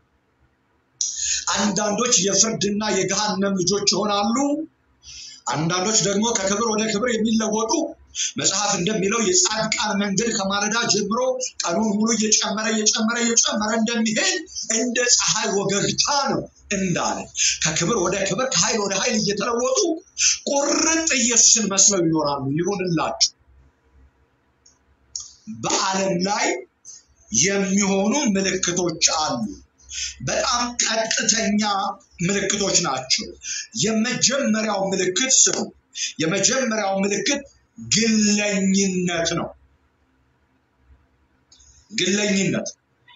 አንዳንዶች የፍርድና የገሃነም ልጆች ይሆናሉ። አንዳንዶች ደግሞ ከክብር ወደ ክብር የሚለወጡ መጽሐፍ እንደሚለው የጻድቃን መንገድ ከማለዳ ጀምሮ ቀኑን ሙሉ እየጨመረ እየጨመረ እየጨመረ እንደሚሄድ እንደ ፀሐይ ወገግታ ነው እንዳለ ከክብር ወደ ክብር ከኃይል ወደ ኃይል እየተለወጡ ቁርጥ ኢየሱስን መስለው ይኖራሉ። ይሁንላችሁ በዓለም ላይ የሚሆኑ ምልክቶች አሉ። በጣም ቀጥተኛ ምልክቶች ናቸው። የመጀመሪያው ምልክት ስሙ። የመጀመሪያው ምልክት ግለኝነት ነው። ግለኝነት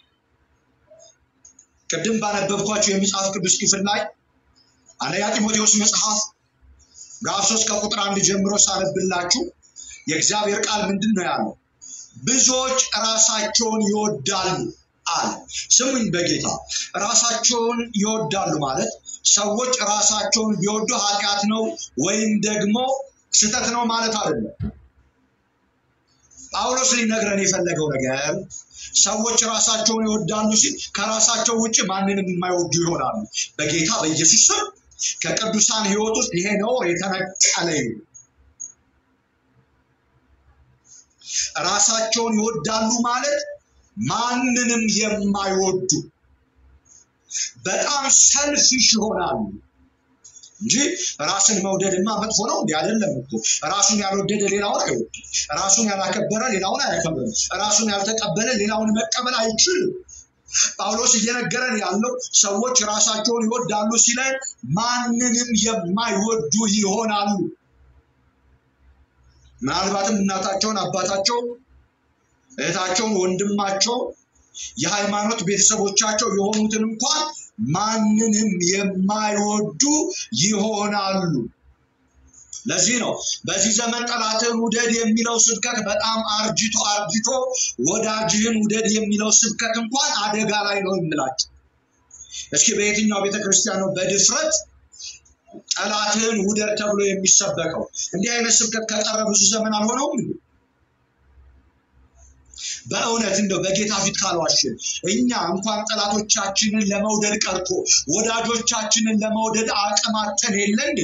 ቅድም ባነበብኳቸው የመጽሐፍ ቅዱስ ክፍል ላይ አንደኛ ጢሞቴዎስ መጽሐፍ ምዕራፍ ሶስት ከቁጥር አንድ ጀምሮ ሳነብላችሁ የእግዚአብሔር ቃል ምንድን ነው ያለው? ብዙዎች ራሳቸውን ይወዳሉ አለ። ስሙኝ በጌታ ራሳቸውን ይወዳሉ ማለት ሰዎች ራሳቸውን ቢወዱ ኃጢአት ነው ወይም ደግሞ ስህተት ነው ማለት አይደለም። ጳውሎስ ሊነግረን የፈለገው ነገር ሰዎች ራሳቸውን ይወዳሉ ሲል ከራሳቸው ውጭ ማንንም የማይወዱ ይሆናሉ። በጌታ በኢየሱስ ስም ከቅዱሳን ሕይወት ውስጥ ይሄ ነውር የተነቀለ ይሁን። ራሳቸውን ይወዳሉ ማለት ማንንም የማይወዱ በጣም ሰልፊሽ ይሆናሉ እንጂ ራስን መውደድማ መጥፎ ነው እንዲ አይደለም እኮ። ራሱን ያልወደደ ሌላውን አይወድም። ራሱን ያላከበረ ሌላውን አያከብርም። ራሱን ያልተቀበለ ሌላውን መቀበል አይችልም። ጳውሎስ እየነገረን ያለው ሰዎች ራሳቸውን ይወዳሉ ሲለን ማንንም የማይወዱ ይሆናሉ። ምናልባትም እናታቸውን፣ አባታቸው፣ እህታቸውን፣ ወንድማቸው የሃይማኖት ቤተሰቦቻቸው የሆኑትን እንኳን ማንንም የማይወዱ ይሆናሉ። ለዚህ ነው በዚህ ዘመን ጠላትህን ውደድ የሚለው ስብከት በጣም አርጅቶ አርጅቶ ወዳጅህን ውደድ የሚለው ስብከት እንኳን አደጋ ላይ ነው የምላቸው። እስኪ በየትኛው ቤተክርስቲያን ነው በድፍረት ጠላትህን ውደድ ተብሎ የሚሰበከው? እንዲህ አይነት ስብከት ከቀረ ብዙ ዘመን አልሆነውም እንዴ? በእውነት እንደው በጌታ ፊት ካልዋሽን እኛ እንኳን ጠላቶቻችንን ለመውደድ ቀርቶ ወዳጆቻችንን ለመውደድ አቅማተን የለ እንዴ?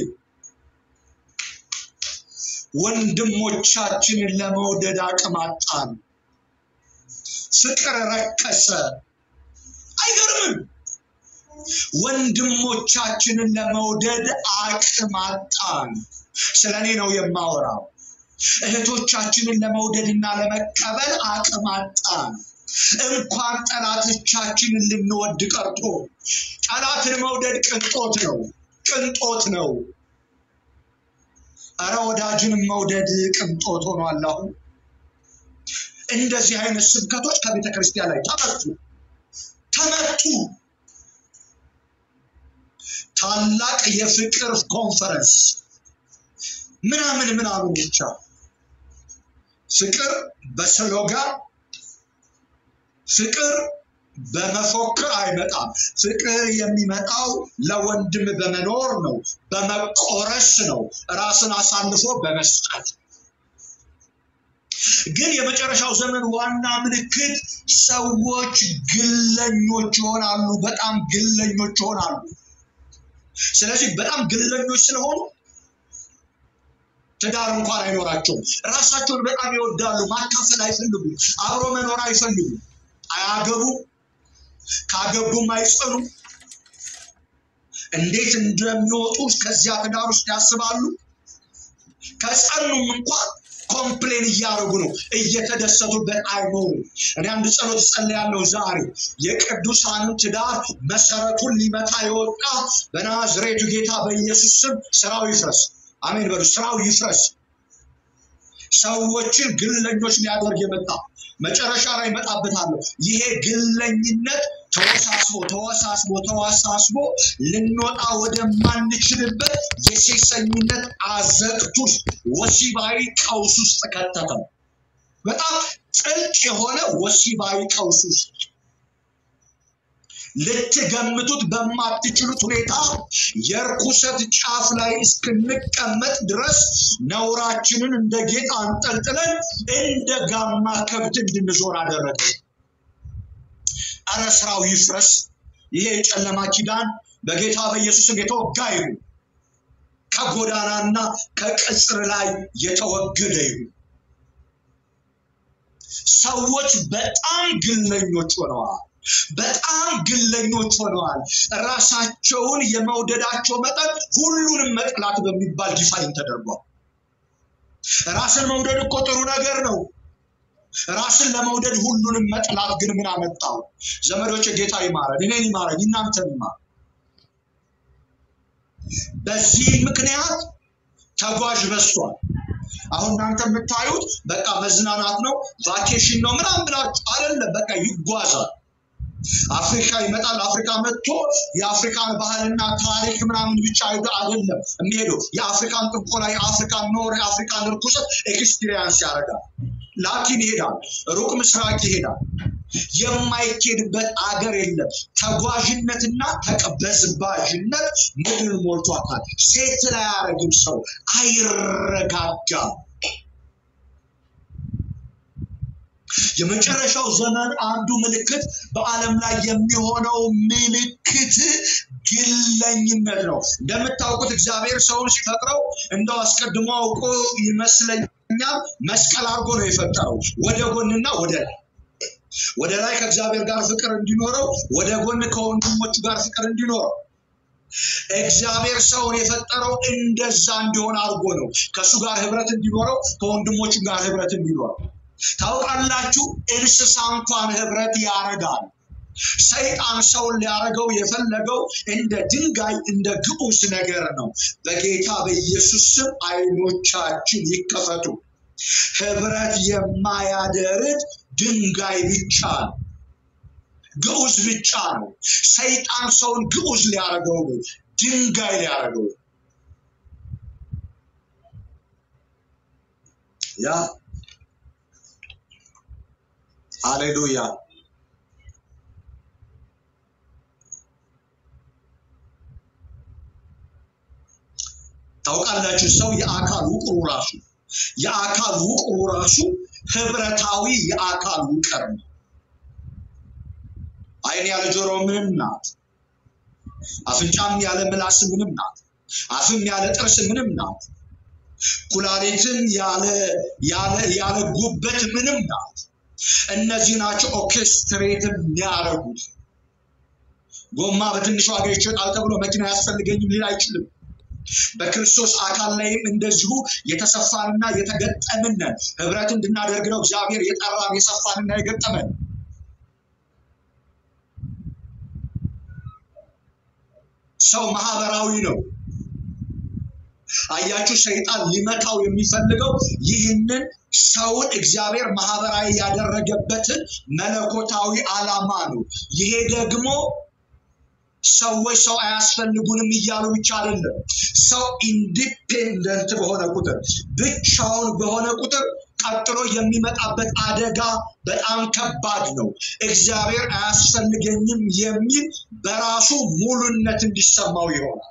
ወንድሞቻችንን ለመውደድ አቅም አጣን። ፍቅር ረከሰ። አይገርምም? ወንድሞቻችንን ለመውደድ አቅም አጣን። ስለ እኔ ነው የማወራው። እህቶቻችንን ለመውደድና ለመቀበል አቅም አጣን። እንኳን ጠላቶቻችንን ልንወድ ቀርቶ ጠላትን መውደድ ቅንጦት ነው፣ ቅንጦት ነው። እረ ወዳጅንም መውደድ ቅንጦት ሆኗል። አሁን እንደዚህ አይነት ስብከቶች ከቤተ ክርስቲያን ላይ ተመቱ ተመቱ። ታላቅ የፍቅር ኮንፈረንስ ምናምን ምናምን ብቻ ፍቅር በስሎጋን ፍቅር በመፎክር አይመጣም። ፍቅር የሚመጣው ለወንድም በመኖር ነው፣ በመቆረስ ነው፣ ራስን አሳልፎ በመስጠት። ግን የመጨረሻው ዘመን ዋና ምልክት ሰዎች ግለኞች ይሆናሉ፣ በጣም ግለኞች ይሆናሉ። ስለዚህ በጣም ግለኞች ስለሆኑ ትዳር እንኳን አይኖራቸውም። ራሳቸውን በጣም ይወዳሉ። ማካፈል አይፈልጉም። አብሮ መኖር አይፈልጉም። አያገቡም። ካገቡም አይጸኑ። እንዴት እንደሚወጡ ከዚያ ትዳር ውስጥ ያስባሉ። ከጸኑም እንኳን ኮምፕሌን እያደረጉ ነው፣ እየተደሰቱበት አይኖሩም። እኔ አንድ ጸሎት ጸልያለሁ ዛሬ የቅዱሳንን ትዳር መሰረቱን ሊመታ የወጣ በናዝሬቱ ጌታ በኢየሱስ ስም ስራው ይፍረስ። አሜን በሉ። ስራው ይፍረስ። ሰዎችን ግለኞች ሊያደርግ የመጣ መጨረሻ ላይ እመጣበታለሁ። ይሄ ግለኝነት ተወሳስቦ ተወሳስቦ ተወሳስቦ ልንወጣ ወደማንችልበት የሴሰኝነት አዘቅት ውስጥ ወሲባዊ ቀውስ ውስጥ ከተተው። በጣም ጥልቅ የሆነ ወሲባዊ ቀውስ ውስጥ ልትገምቱት በማትችሉት ሁኔታ የርኩሰት ጫፍ ላይ እስክንቀመጥ ድረስ ነውራችንን እንደ ጌጥ አንጠልጥለን እንደ ጋማ ከብት እንድንዞር አደረገ። አረ ስራው ይፍረስ። ይሄ የጨለማ ኪዳን በጌታ በኢየሱስም የተወጋ ይሁን። ከጎዳናና ከቅጽር ላይ የተወገደ ይሁን። ሰዎች በጣም ግለኞች ሆነዋል። በጣም ግለኞች ሆነዋል። ራሳቸውን የመውደዳቸው መጠን ሁሉንም መጥላት በሚባል ዲፋይን ተደርጓል። ራስን መውደድ እኮ ጥሩ ነገር ነው። ራስን ለመውደድ ሁሉንም መጥላት ግን ምን አመጣው? ዘመዶች ጌታ ይማረን፣ እኔን ይማረኝ፣ እናንተን ይማር። በዚህ ምክንያት ተጓዥ በዝቷል። አሁን እናንተ የምታዩት በቃ መዝናናት ነው፣ ቫኬሽን ነው ምናምን ብላችሁ አይደለም። በቃ ይጓዛል። አፍሪካ ይመጣል። አፍሪካ መጥቶ የአፍሪካን ባህልና ታሪክ ምናምን ብቻ አይደለም የሚሄደው የአፍሪካን ጥንቆላ፣ የአፍሪካን ኖር፣ የአፍሪካን ርኩሰት ኤክስፒሪየንስ ያደርጋል። ላቲን ይሄዳል፣ ሩቅ ምስራቅ ይሄዳል። የማይኬድበት አገር የለም። ተጓዥነትና ተቀበዝባዥነት ምድር ሞልቷታል። ሴት ላይ አያረግም። ሰው አይረጋጋም። የመጨረሻው ዘመን አንዱ ምልክት በዓለም ላይ የሚሆነው ምልክት ግለኝነት ነው። እንደምታውቁት እግዚአብሔር ሰውን ሲፈጥረው እንደው አስቀድሞ አውቆ ይመስለኛል መስቀል አድርጎ ነው የፈጠረው ወደ ጎንና ወደ ላይ ወደ ላይ ከእግዚአብሔር ጋር ፍቅር እንዲኖረው፣ ወደ ጎን ከወንድሞቹ ጋር ፍቅር እንዲኖረው። እግዚአብሔር ሰውን የፈጠረው እንደዛ እንዲሆን አድርጎ ነው። ከእሱ ጋር ህብረት እንዲኖረው፣ ከወንድሞቹ ጋር ህብረት እንዲኖረው። ታውቃላችሁ፣ እንስሳ እንኳን ህብረት ያደርጋል። ሰይጣን ሰውን ሊያደርገው የፈለገው እንደ ድንጋይ እንደ ግዑዝ ነገር ነው። በጌታ በኢየሱስ ስም አይኖቻችን ይከፈቱ። ህብረት የማያደርግ ድንጋይ ብቻ ነው፣ ግዑዝ ብቻ ነው። ሰይጣን ሰውን ግዑዝ ሊያደርገው ነው፣ ድንጋይ ሊያደርገው ያ ሃሌሉያ። ታውቃላችሁ ሰው የአካል ውቅሩ ራሱ የአካል ውቅሩ ራሱ ህብረታዊ የአካል ውቅር ነው። አይን ያለ ጆሮ ምንም ናት። አፍንጫም ያለ ምላስ ምንም ናት። አፍም ያለ ጥርስ ምንም ናት። ኩላሊትም ያለ ያለ ያለ ጉበት ምንም ናት። እነዚህ ናቸው ኦርኬስትሬት የሚያደርጉት። ጎማ በትንሹ ዋጋ ይሸጣል ተብሎ መኪና አያስፈልገኝም ሊል አይችልም። በክርስቶስ አካል ላይም እንደዚሁ የተሰፋንና የተገጠምን ነን። ህብረት እንድናደርግ ነው እግዚአብሔር የጠራን የሰፋንና የገጠመን። ሰው ማህበራዊ ነው። አያችሁ፣ ሰይጣን ሊመታው የሚፈልገው ይህንን ሰውን እግዚአብሔር ማህበራዊ ያደረገበትን መለኮታዊ ዓላማ ነው። ይሄ ደግሞ ሰዎች ሰው አያስፈልጉንም እያሉ ብቻ አይደለም። ሰው ኢንዲፔንደንት በሆነ ቁጥር ብቻውን በሆነ ቁጥር ቀጥሎ የሚመጣበት አደጋ በጣም ከባድ ነው። እግዚአብሔር አያስፈልገኝም የሚል በራሱ ሙሉነት እንዲሰማው ይሆናል።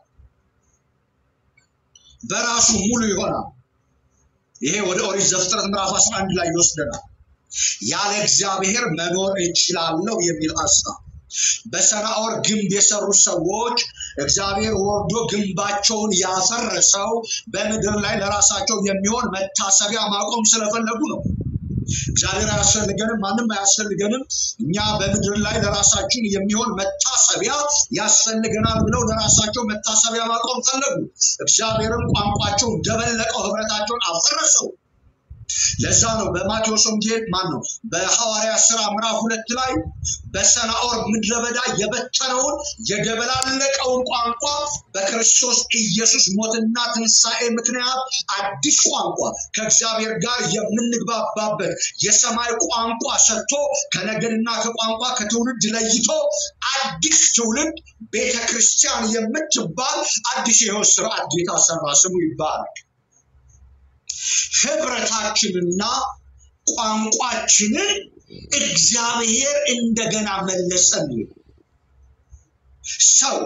በራሱ ሙሉ ይሆናል። ይሄ ወደ ኦሪት ዘፍጥረት ምዕራፍ 11 ላይ ይወስደናል። ያለ እግዚአብሔር መኖር እችላለሁ የሚል ሀሳብ በሰናኦር ግንብ የሰሩ ሰዎች እግዚአብሔር ወርዶ ግንባቸውን ያፈረሰው በምድር ላይ ለራሳቸው የሚሆን መታሰቢያ ማቆም ስለፈለጉ ነው። እግዚአብሔር አያስፈልገንም፣ ማንም አያስፈልገንም፣ እኛ በምድር ላይ ለራሳችን የሚሆን መታሰቢያ ያስፈልገናል ብለው ለራሳቸው መታሰቢያ ማቆም ፈለጉ። እግዚአብሔርም ቋንቋቸው ደበለቀው፣ ህብረታቸውን አፈረሰው። ለዛ ነው በማቴዎስ ወንጌል ማን ነው በሐዋርያ ስራ ምዕራፍ ሁለት ላይ በሰናኦር ምድረ በዳ የበተነውን የደበላለቀውን ቋንቋ በክርስቶስ ኢየሱስ ሞትና ትንሣኤ ምክንያት አዲስ ቋንቋ ከእግዚአብሔር ጋር የምንግባባበት የሰማይ ቋንቋ ሰጥቶ ከነገድና ከቋንቋ ከትውልድ ለይቶ አዲስ ትውልድ ቤተ ክርስቲያን የምትባል አዲስ የሕይወት ስርዓት ጌታ ሰራ። ስሙ ይባላል። ህብረታችንና ቋንቋችንን እግዚአብሔር እንደገና መለሰልን። ሰው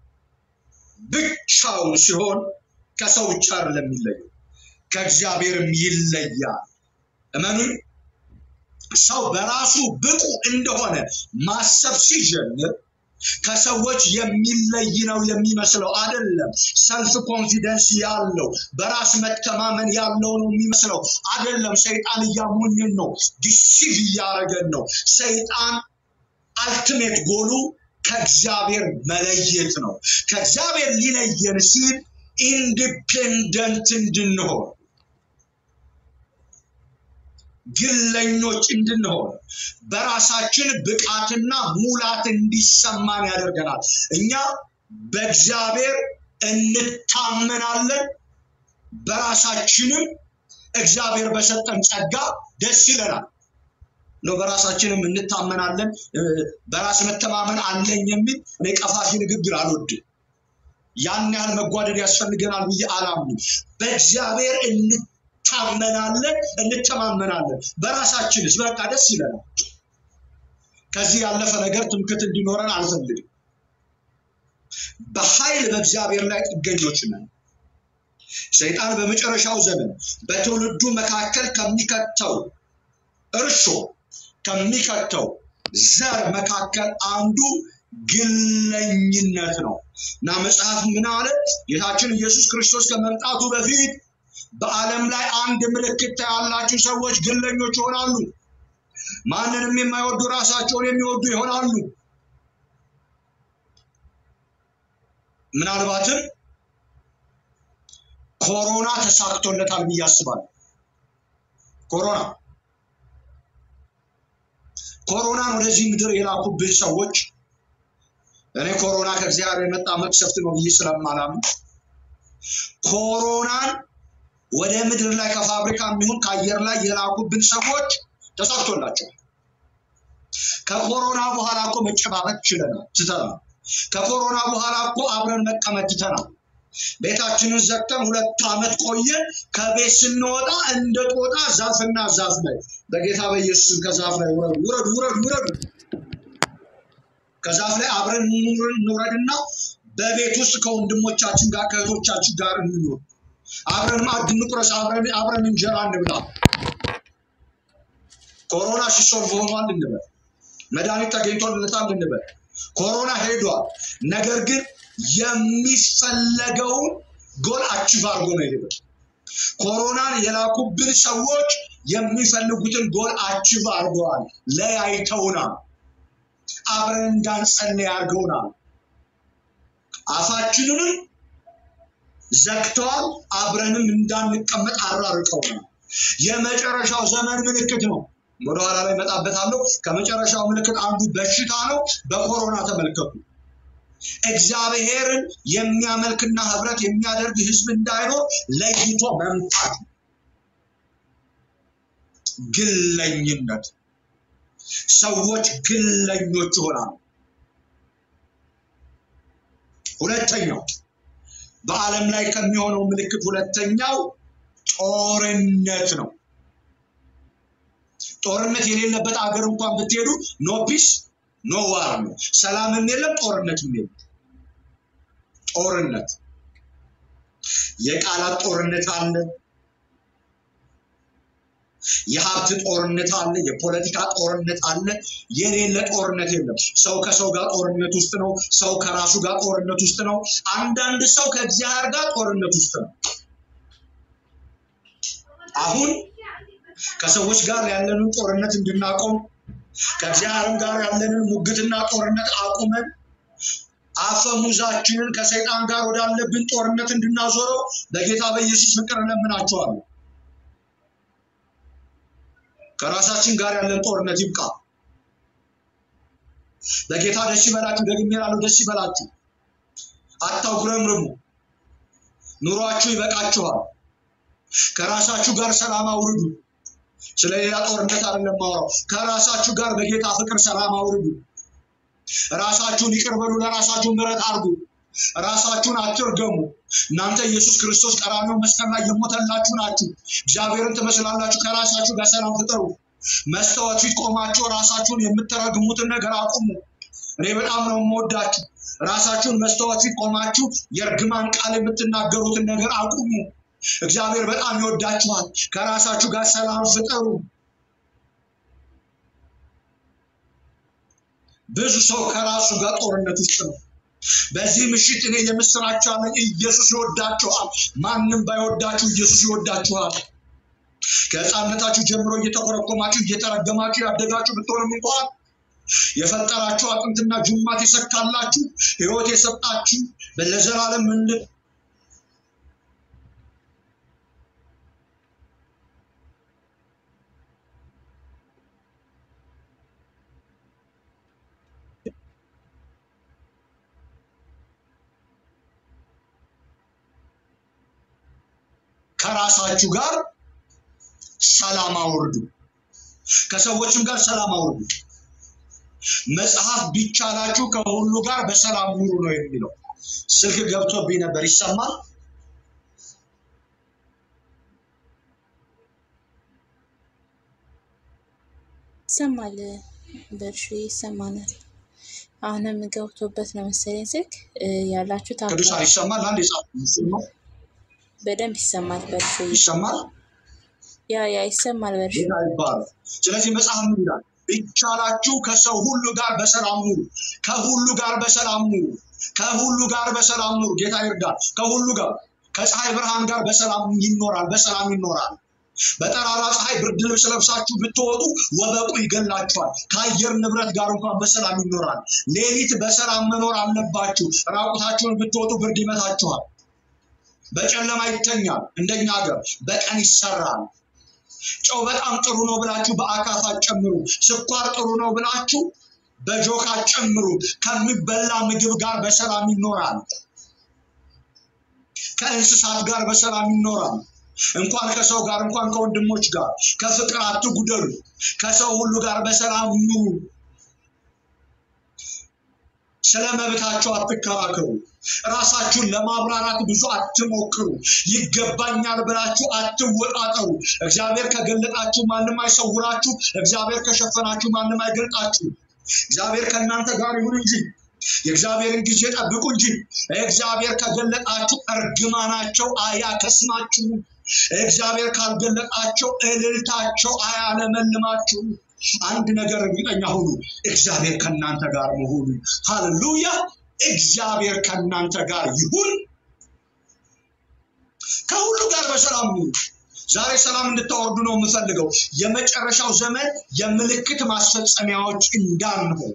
ብቻውን ሲሆን ከሰው ብቻ አይደለም የሚለየው፣ ከእግዚአብሔርም ይለያል። እመኑኝ፣ ሰው በራሱ ብቁ እንደሆነ ማሰብ ሲጀምር ከሰዎች የሚለይ ነው የሚመስለው። አይደለም። ሰልፍ ኮንፊደንስ ያለው በራስ መተማመን ያለው ነው የሚመስለው። አይደለም። ሰይጣን እያሞኝን ነው፣ ዲሲቭ እያደረገን ነው። ሰይጣን አልቲሜት ጎሉ ከእግዚአብሔር መለየት ነው። ከእግዚአብሔር ሊለየን ሲል ኢንዲፔንደንት እንድንሆን ግለኞች እንድንሆን በራሳችን ብቃትና ሙላት እንዲሰማን ያደርገናል። እኛ በእግዚአብሔር እንታመናለን፣ በራሳችንም እግዚአብሔር በሰጠን ጸጋ ደስ ይለናል። ነው በራሳችንም እንታመናለን፣ በራስ መተማመን አለኝ የሚል እኔ ቀፋፊ ንግግር አልወድም። ያን ያህል መጓደድ ያስፈልገናል ብዬ አላምንም። በእግዚአብሔር እንታመናለን፣ እንተማመናለን። በራሳችንስ በቃ ደስ ይለናል። ከዚህ ያለፈ ነገር ትምክት እንዲኖረን አልፈልግም። በኃይል በእግዚአብሔር ላይ ጥገኞች ነን። ሰይጣን በመጨረሻው ዘመን በትውልዱ መካከል ከሚከተው እርሾ ከሚከተው ዘር መካከል አንዱ ግለኝነት ነው እና መጽሐፍ ምን አለ? ጌታችን ኢየሱስ ክርስቶስ ከመምጣቱ በፊት በዓለም ላይ አንድ ምልክት ታያላችሁ፣ ሰዎች ግለኞች ይሆናሉ፣ ማንንም የማይወዱ ራሳቸውን የሚወዱ ይሆናሉ። ምናልባትም ኮሮና ተሳክቶለታል ብዬ አስባለሁ። ኮሮና ኮሮናን ወደዚህ ምድር የላኩብን ሰዎች እኔ ኮሮና ከእግዚአብሔር የመጣ መቅሰፍት ነው ብዬ ስለማላምን ኮሮናን ወደ ምድር ላይ ከፋብሪካ የሚሆን ከአየር ላይ የላኩብን ሰዎች ተሳክቶላቸዋል። ከኮሮና በኋላ እኮ መጨባበጥ ችለናል፣ ትተናል። ከኮሮና በኋላ እኮ አብረን መቀመጥ ትተናል። ቤታችንን ዘግተን ሁለት ዓመት ቆየን። ከቤት ስንወጣ እንደ ጦጣ ዛፍና ዛፍ ላይ በጌታ በኢየሱስ ከዛፍ ላይ ውረዱ ውረዱ ውረዱ ውረዱ። ከዛፍ ላይ አብረን እንውረድና በቤት ውስጥ ከወንድሞቻችን ጋር ከእህቶቻችን ጋር እንኖር። አብረን ማዕድ እንቁረስ፣ አብረን አብረን እንጀራ እንብላ። ኮሮና ሲሶልቭ ሆኗል እንበል፣ መድኃኒት ተገኝቶለታል እንበል። ኮሮና ሄዷል። ነገር ግን የሚፈለገውን ጎል አቺቭ አድርጎ ነው የሄደው። ኮሮናን የላኩብን ሰዎች የሚፈልጉትን ጎል አቺቭ አድርገዋል። ለያይተውናል። አብረን እንዳንጸልይ አድርገውናል። አፋችንንም ዘግተዋል። አብረንም እንዳንቀመጥ አራርቀውናል። የመጨረሻው ዘመን ምልክት ነው። ወደኋላ ላይ እመጣበታለሁ። ከመጨረሻው ምልክት አንዱ በሽታ ነው። በኮሮና ተመልከቱ። እግዚአብሔርን የሚያመልክና ህብረት የሚያደርግ ህዝብ እንዳይኖር ለይቶ መምታት ነው። ግለኝነት ሰዎች ግለኞች ይሆናሉ። ሁለተኛው በዓለም ላይ ከሚሆነው ምልክት ሁለተኛው ጦርነት ነው። ጦርነት የሌለበት አገር እንኳን ብትሄዱ ኖ ፒስ ኖ ዋር ነው። ሰላምም የለም፣ ጦርነትም የለም። ጦርነት የቃላት ጦርነት አለ፣ የሀብት ጦርነት አለ፣ የፖለቲካ ጦርነት አለ። የሌለ ጦርነት የለም። ሰው ከሰው ጋር ጦርነት ውስጥ ነው። ሰው ከራሱ ጋር ጦርነት ውስጥ ነው። አንዳንድ ሰው ከእግዚአብሔር ጋር ጦርነት ውስጥ ነው። አሁን ከሰዎች ጋር ያለንን ጦርነት እንድናቆም ከእግዚአብሔርም ጋር ያለንን ሙግትና ጦርነት አቁመን አፈሙዛችንን ከሰይጣን ጋር ወዳለብን ጦርነት እንድናዞረው በጌታ በኢየሱስ ፍቅር እለምናቸዋለሁ። ከራሳችን ጋር ያለን ጦርነት ይብቃ። በጌታ ደስ ይበላችሁ። ደግሜ እላለሁ፣ ደስ ይበላችሁ። አታጉረምርሙ። ኑሯችሁ ይበቃችኋል። ከራሳችሁ ጋር ሰላም አውርዱ። ስለሌላ ጦርነት አይደለም ማውራው። ከራሳችሁ ጋር በጌታ ፍቅር ሰላም አውርዱ። ራሳችሁን ይቅር በሉ። ለራሳችሁ ምሕረት አድርጉ። ራሳችሁን አትርገሙ። እናንተ ኢየሱስ ክርስቶስ ቀራንዮ መስቀል ላይ የሞተላችሁ ናችሁ። እግዚአብሔርን ትመስላላችሁ። ከራሳችሁ ጋር ሰላም ፍጠሩ። መስታወት ፊት ቆማችሁ ራሳችሁን የምትረግሙትን ነገር አቁሙ። እኔ በጣም ነው የምወዳችሁ። ራሳችሁን መስታወት ፊት ቆማችሁ የእርግማን ቃል የምትናገሩትን ነገር አቁሙ። እግዚአብሔር በጣም ይወዳችኋል። ከራሳችሁ ጋር ሰላም ፍጠሩ። ብዙ ሰው ከራሱ ጋር ጦርነት ውስጥ ነው። በዚህ ምሽት እኔ የምስራች አለኝ። ኢየሱስ ይወዳችኋል። ማንም ባይወዳችሁ ኢየሱስ ይወዳችኋል። ከሕፃንነታችሁ ጀምሮ እየተኮረኮማችሁ እየተረገማችሁ ያደጋችሁ ብትሆንም እንኳን የፈጠራችሁ አጥንትና ጅማት የሰካላችሁ ሕይወት የሰጣችሁ ለዘላለም እንድ ከራሳችሁ ጋር ሰላም አውርዱ። ከሰዎችም ጋር ሰላም አውርዱ። መጽሐፍ ቢቻላችሁ ከሁሉ ጋር በሰላም ኑሩ ነው የሚለው። ስልክ ገብቶብኝ ነበር። ይሰማል? ይሰማል። በእርሹ ይሰማናል። አሁንም ገብቶበት ነው መሰለኝ ስልክ እ፣ ያላችሁት ቅዱሳን አካባቢ ይሰማል? አንድ የጻፍ በደንብ ይሰማል። በእርሹ ይሰማል? ያ ያ ይሰማል። በእርሹ ጌታ ይባላል። ስለዚህ መጽሐፍ ምን ይላል? ቢቻላችሁ ከሰው ሁሉ ጋር በሰላም ኑሩ። ከሁሉ ጋር በሰላም ኑሩ። ከሁሉ ጋር በሰላም ኑሩ። ጌታ ይርዳል። ከሁሉ ጋር ከፀሐይ ብርሃን ጋር በሰላም ይኖራል። በሰላም ይኖራል። በጠራራ ፀሐይ ብርድ ልብስ ለብሳችሁ ብትወጡ ወበቁ ይገላችኋል። ከአየር ንብረት ጋር እንኳን በሰላም ይኖራል። ሌሊት በሰላም መኖር አለባችሁ። ራቁታችሁን ብትወጡ ብርድ ይመታችኋል። በጨለማ ይተኛል። እንደኛ ሀገር በቀን ይሰራል። ጨው በጣም ጥሩ ነው ብላችሁ በአካፋ ጨምሩ። ስኳር ጥሩ ነው ብላችሁ በጆካ ጨምሩ። ከሚበላ ምግብ ጋር በሰላም ይኖራል። ከእንስሳት ጋር በሰላም ይኖራል። እንኳን ከሰው ጋር እንኳን ከወንድሞች ጋር ከፍቅር አትጉደሉ። ከሰው ሁሉ ጋር በሰላም ኑሩ። ስለ መብታቸው አትከራከሩ። ራሳችሁን ለማብራራት ብዙ አትሞክሩ። ይገባኛል ብላችሁ አትወጣጠሩ። እግዚአብሔር ከገለጣችሁ ማንም አይሰውራችሁ። እግዚአብሔር ከሸፈናችሁ ማንም አይገልጣችሁ። እግዚአብሔር ከእናንተ ጋር ይሁን እንጂ የእግዚአብሔርን ጊዜ ጠብቁ እንጂ እግዚአብሔር ከገለጣችሁ እርግማናቸው አያከስማችሁ። እግዚአብሔር ካልገለጣቸው እልልታቸው አያለመልማችሁ። አንድ ነገር እርግጠኛ ሁኑ፣ እግዚአብሔር ከእናንተ ጋር መሆኑ። ሃሌሉያ! እግዚአብሔር ከእናንተ ጋር ይሁን። ከሁሉ ጋር በሰላም ሁኑ። ዛሬ ሰላም እንድታወርዱ ነው የምፈልገው። የመጨረሻው ዘመን የምልክት ማስፈጸሚያዎች እንዳንሆን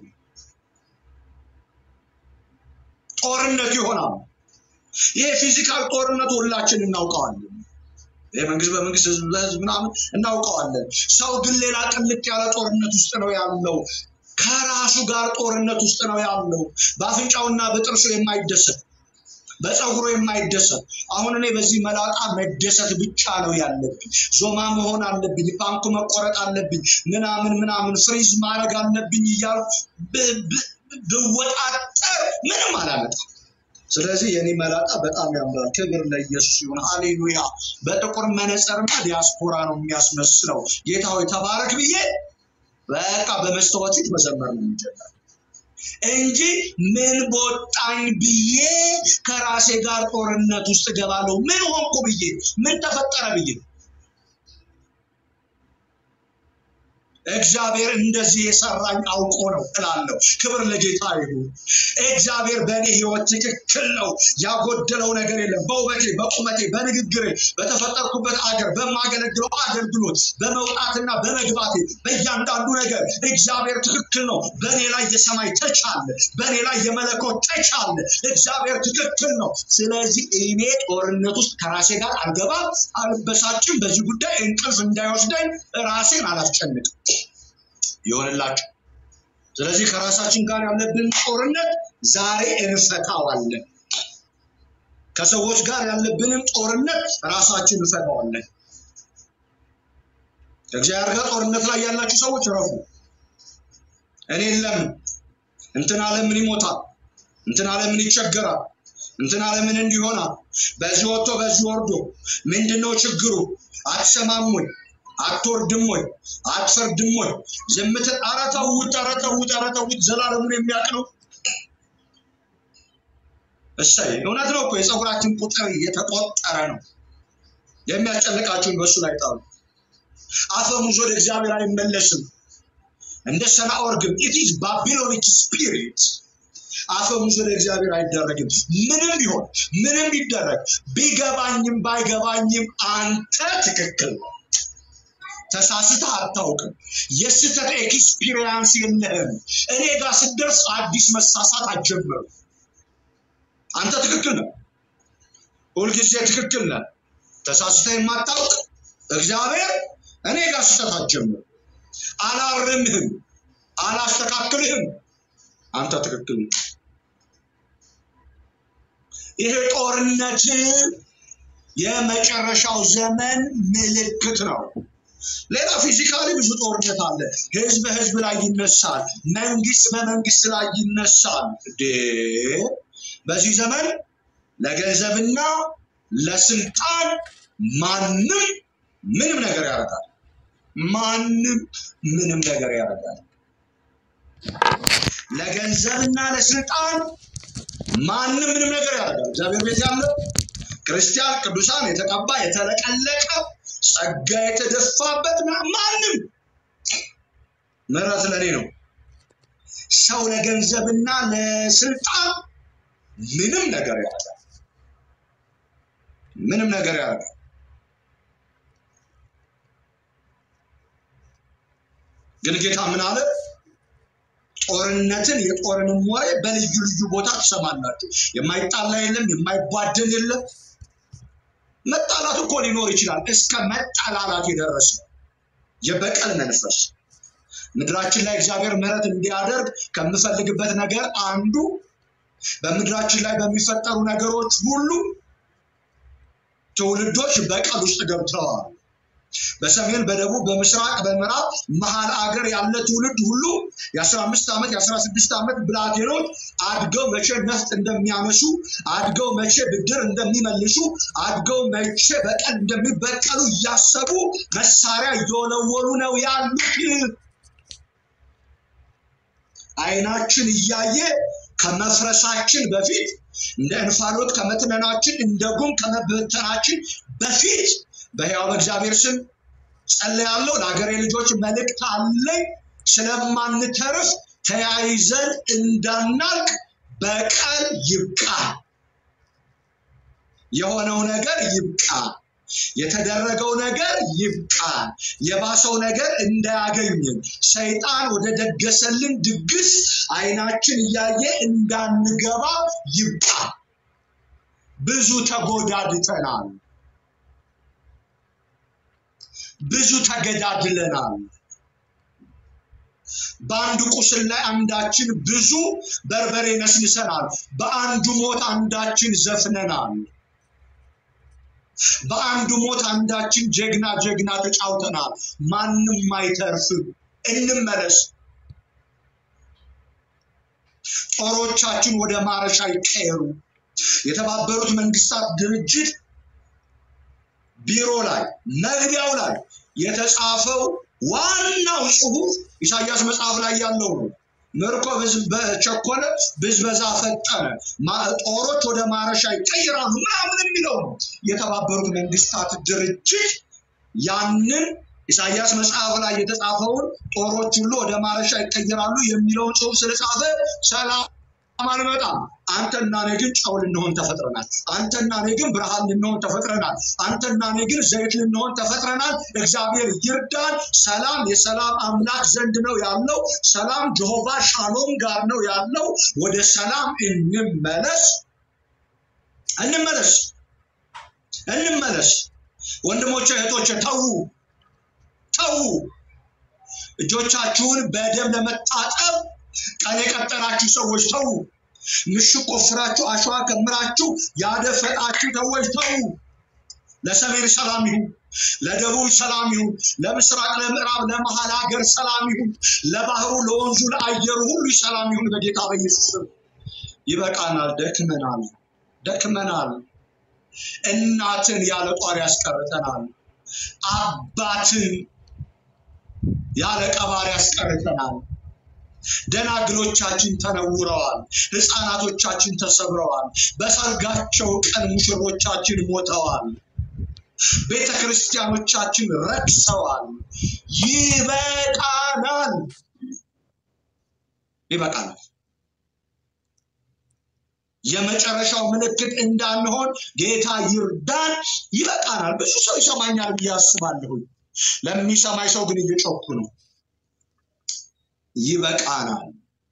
ጦርነት ይሆናል። ይሄ ፊዚካል ጦርነት ሁላችን እናውቀዋለን። ይሄ መንግስት በመንግስት ህዝብ በህዝብ ምናምን እናውቀዋለን። ሰው ግን ሌላ ቅልጥ ያለ ጦርነት ውስጥ ነው ያለው። ከራሱ ጋር ጦርነት ውስጥ ነው ያለው። በአፍንጫውና በጥርሱ የማይደሰት በፀጉሩ የማይደሰት አሁን እኔ በዚህ መላጣ መደሰት ብቻ ነው ያለብኝ። ዞማ መሆን አለብኝ፣ ፓንኩ መቆረጥ አለብኝ፣ ምናምን ምናምን ፍሪዝ ማድረግ አለብኝ እያልኩ ብ- ብ- ብወጣጠር ምንም አላመጣም። ስለዚህ የኔ መላጣ በጣም ያምራል። ክብር ለኢየሱስ ይሁን። ሃሌሉያ። በጥቁር መነጽርና ዲያስፖራ ነው የሚያስመስለው። ጌታ ሆይ ተባረክ ብዬ በቃ በመስታወት ፊት መዘመር ነው የሚጀምረው እንጂ ምን በወጣኝ ብዬ ከራሴ ጋር ጦርነት ውስጥ ገባለሁ። ምን ሆንኩ ብዬ ምን ተፈጠረ ብዬ እግዚአብሔር እንደዚህ የሰራኝ አውቆ ነው እላለሁ። ክብር ለጌታ ይሁን። እግዚአብሔር በእኔ ህይወት ትክክል ነው። ያጎደለው ነገር የለም። በውበቴ፣ በቁመቴ፣ በንግግሬ፣ በተፈጠርኩበት አገር፣ በማገለግለው አገልግሎት፣ በመውጣትና በመግባቴ፣ በእያንዳንዱ ነገር እግዚአብሔር ትክክል ነው። በእኔ ላይ የሰማይ ተች አለ። በእኔ ላይ የመለኮት ተች አለ። እግዚአብሔር ትክክል ነው። ስለዚህ እኔ ጦርነት ውስጥ ከራሴ ጋር አልገባም፣ አልበሳጭም። በዚህ ጉዳይ እንቅልፍ እንዳይወስደኝ ራሴን አላስጨንቅም። ይሆንላችሁ። ስለዚህ ከራሳችን ጋር ያለብን ጦርነት ዛሬ እንፈታዋለን። ከሰዎች ጋር ያለብንን ጦርነት ራሳችን እንፈታዋለን። ከእግዚአብሔር ጋር ጦርነት ላይ ያላችሁ ሰዎች ረፉ። እኔ ለምን እንትን ለምን ይሞታል፣ እንትን ለምን ይቸገራል፣ እንትን ለምን እንዲሆናል፣ በዚህ ወጥቶ በዚህ ወርዶ ምንድነው ችግሩ? አትሰማም ወይ? አትወርድም ወይ አትፈርድም ወይ ዝምትን ኧረ ተዉት ኧረ ተዉት ኧረ ተዉት ዘላለሙን የሚያውቅ ነው እሰይ እውነት ነው እኮ የፀጉራችን ቁጥር እየተቆጠረ ነው የሚያስጨንቃችሁን በእሱ ላይ ጣሉ አፈሙዝ ወደ እግዚአብሔር አይመለስም እንደ ሰናኦር ግን ኢትዝ ባቢሎኒክ ስፒሪት አፈሙዝ ወደ እግዚአብሔር አይደረግም ምንም ቢሆን ምንም ቢደረግ ቢገባኝም ባይገባኝም አንተ ትክክል ነው ተሳስተህ አታውቅም የስህተት ኤክስፒሪየንስ የለህም እኔ ጋር ስደርስ አዲስ መሳሳት አትጀምርም አንተ ትክክል ነህ ሁልጊዜ ትክክል ነህ ተሳስተህ የማታውቅ እግዚአብሔር እኔ ጋር ስህተት አትጀምር አላርምህም አላስተካክልህም አንተ ትክክል ነህ ይሄ ጦርነት የመጨረሻው ዘመን ምልክት ነው ሌላ ፊዚካሊ ብዙ ጦርነት አለ ህዝብ በህዝብ ላይ ይነሳል መንግስት በመንግስት ላይ ይነሳል እንዴ በዚህ ዘመን ለገንዘብና ለስልጣን ማንም ምንም ነገር ያደርጋል ማንም ምንም ነገር ያደርጋል ለገንዘብና ለስልጣን ማንም ምንም ነገር ያደርጋል እግዚአብሔር ቤት ያለው ክርስቲያን ቅዱሳን የተቀባ የተለቀለቀ ጸጋ የተደፋበት ምናምን ማንም ምሕረት ለኔ ነው ሰው ለገንዘብና ለስልጣን ምንም ነገር ያደርጋል ምንም ነገር ያደርጋል ግን ጌታ ምን አለ ጦርነትን የጦርንም ወሬ በልዩ ልዩ ቦታ ትሰማላችሁ የማይጣላ የለም የማይጓደል የለም መጣላት እኮ ሊኖር ይችላል እስከ መጠላላት የደረሰ የበቀል መንፈስ ምድራችን ላይ እግዚአብሔር ምሕረት እንዲያደርግ ከምፈልግበት ነገር አንዱ በምድራችን ላይ በሚፈጠሩ ነገሮች ሁሉ ትውልዶች በቀል ውስጥ ገብተዋል በሰሜን በደቡብ በምስራቅ በምዕራብ መሀል አገር ያለ ትውልድ ሁሉ የ15 ዓመት የ16 ዓመት ብላቴኖች አድገው መቼ ነፍጥ እንደሚያነሱ አድገው መቼ ብድር እንደሚመልሱ አድገው መቼ በቀል እንደሚበቀሉ እያሰቡ መሳሪያ እየወለወሉ ነው ያሉት አይናችን እያየ ከመፍረሳችን በፊት እንደ እንፋሎት ከመትነናችን እንደ ጉም ከመበተናችን በፊት በሕያው በእግዚአብሔር ስም ጸልያለሁ። ለሀገሬ ልጆች መልእክት አለኝ። ስለማንተርፍ ተያይዘን እንዳናልቅ በቀል ይብቃ። የሆነው ነገር ይብቃ። የተደረገው ነገር ይብቃ። የባሰው ነገር እንዳያገኝን ሰይጣን ወደ ደገሰልን ድግስ አይናችን እያየ እንዳንገባ ይብቃ። ብዙ ተጎዳድተናል። ብዙ ተገዳድለናል። በአንዱ ቁስል ላይ አንዳችን ብዙ በርበሬ ነስንሰናል። በአንዱ ሞት አንዳችን ዘፍነናል። በአንዱ ሞት አንዳችን ጀግና ጀግና ተጫውተናል። ማንም አይተርፍም። እንመለስ። ጦሮቻችን ወደ ማረሻ ይቀየሩ። የተባበሩት መንግስታት ድርጅት ቢሮ ላይ መግቢያው ላይ የተጻፈው ዋናው ጽሁፍ ኢሳያስ መጽሐፍ ላይ ያለው ነው። ምርኮ በቸኮለ ብዝበዛ ፈጠነ፣ ጦሮች ወደ ማረሻ ይቀይራሉ ምናምን የሚለው ነው። የተባበሩት መንግስታት ድርጅት ያንን ኢሳያስ መጽሐፍ ላይ የተጻፈውን ጦሮች ሁሉ ወደ ማረሻ ይቀይራሉ የሚለውን ጽሁፍ ስለጻፈ ሰላም አልመጣም። አንተና እኔ ግን ጨው ልንሆን ተፈጥረናል። አንተና እኔ ግን ብርሃን ልንሆን ተፈጥረናል። አንተና እኔ ግን ዘይት ልንሆን ተፈጥረናል። እግዚአብሔር ይርዳን። ሰላም የሰላም አምላክ ዘንድ ነው ያለው። ሰላም ጀሆቫ ሻሎም ጋር ነው ያለው። ወደ ሰላም እንመለስ፣ እንመለስ፣ እንመለስ። ወንድሞቼ እህቶቼ፣ ተዉ፣ ተዉ። እጆቻችሁን በደም ለመታጠብ ቀን የቀጠራችሁ ሰዎች ተዉ። ምሽግ ቆፍራችሁ አሸዋ ከምራችሁ ያደፈጣችሁ ሰዎች ተዉ። ለሰሜን ሰላም ይሁን፣ ለደቡብ ሰላም ይሁን፣ ለምስራቅ፣ ለምዕራብ፣ ለመሀል ሀገር ሰላም ይሁን፣ ለባህሩ፣ ለወንዙ፣ ለአየሩ ሁሉ ሰላም ይሁን በጌታ በኢየሱስ ስም። ይበቃናል፣ ደክመናል፣ ደክመናል። እናትን ያለ ጧር ያስቀርጠናል። አባትን ያለ ቀባሪ ያስቀርተናል። ደናግሎቻችን ተነውረዋል። ሕፃናቶቻችን ተሰብረዋል። በሰርጋቸው ቀን ሙሽሮቻችን ሞተዋል። ቤተ ክርስቲያኖቻችን ረክሰዋል። ይበቃናል፣ ይበቃናል። የመጨረሻው ምልክት እንዳንሆን ጌታ ይርዳን። ይበቃናል። ብዙ ሰው ይሰማኛል ብዬ አስባለሁኝ። ለሚሰማኝ ሰው ግን እየጮኩ ነው። ይበቃናል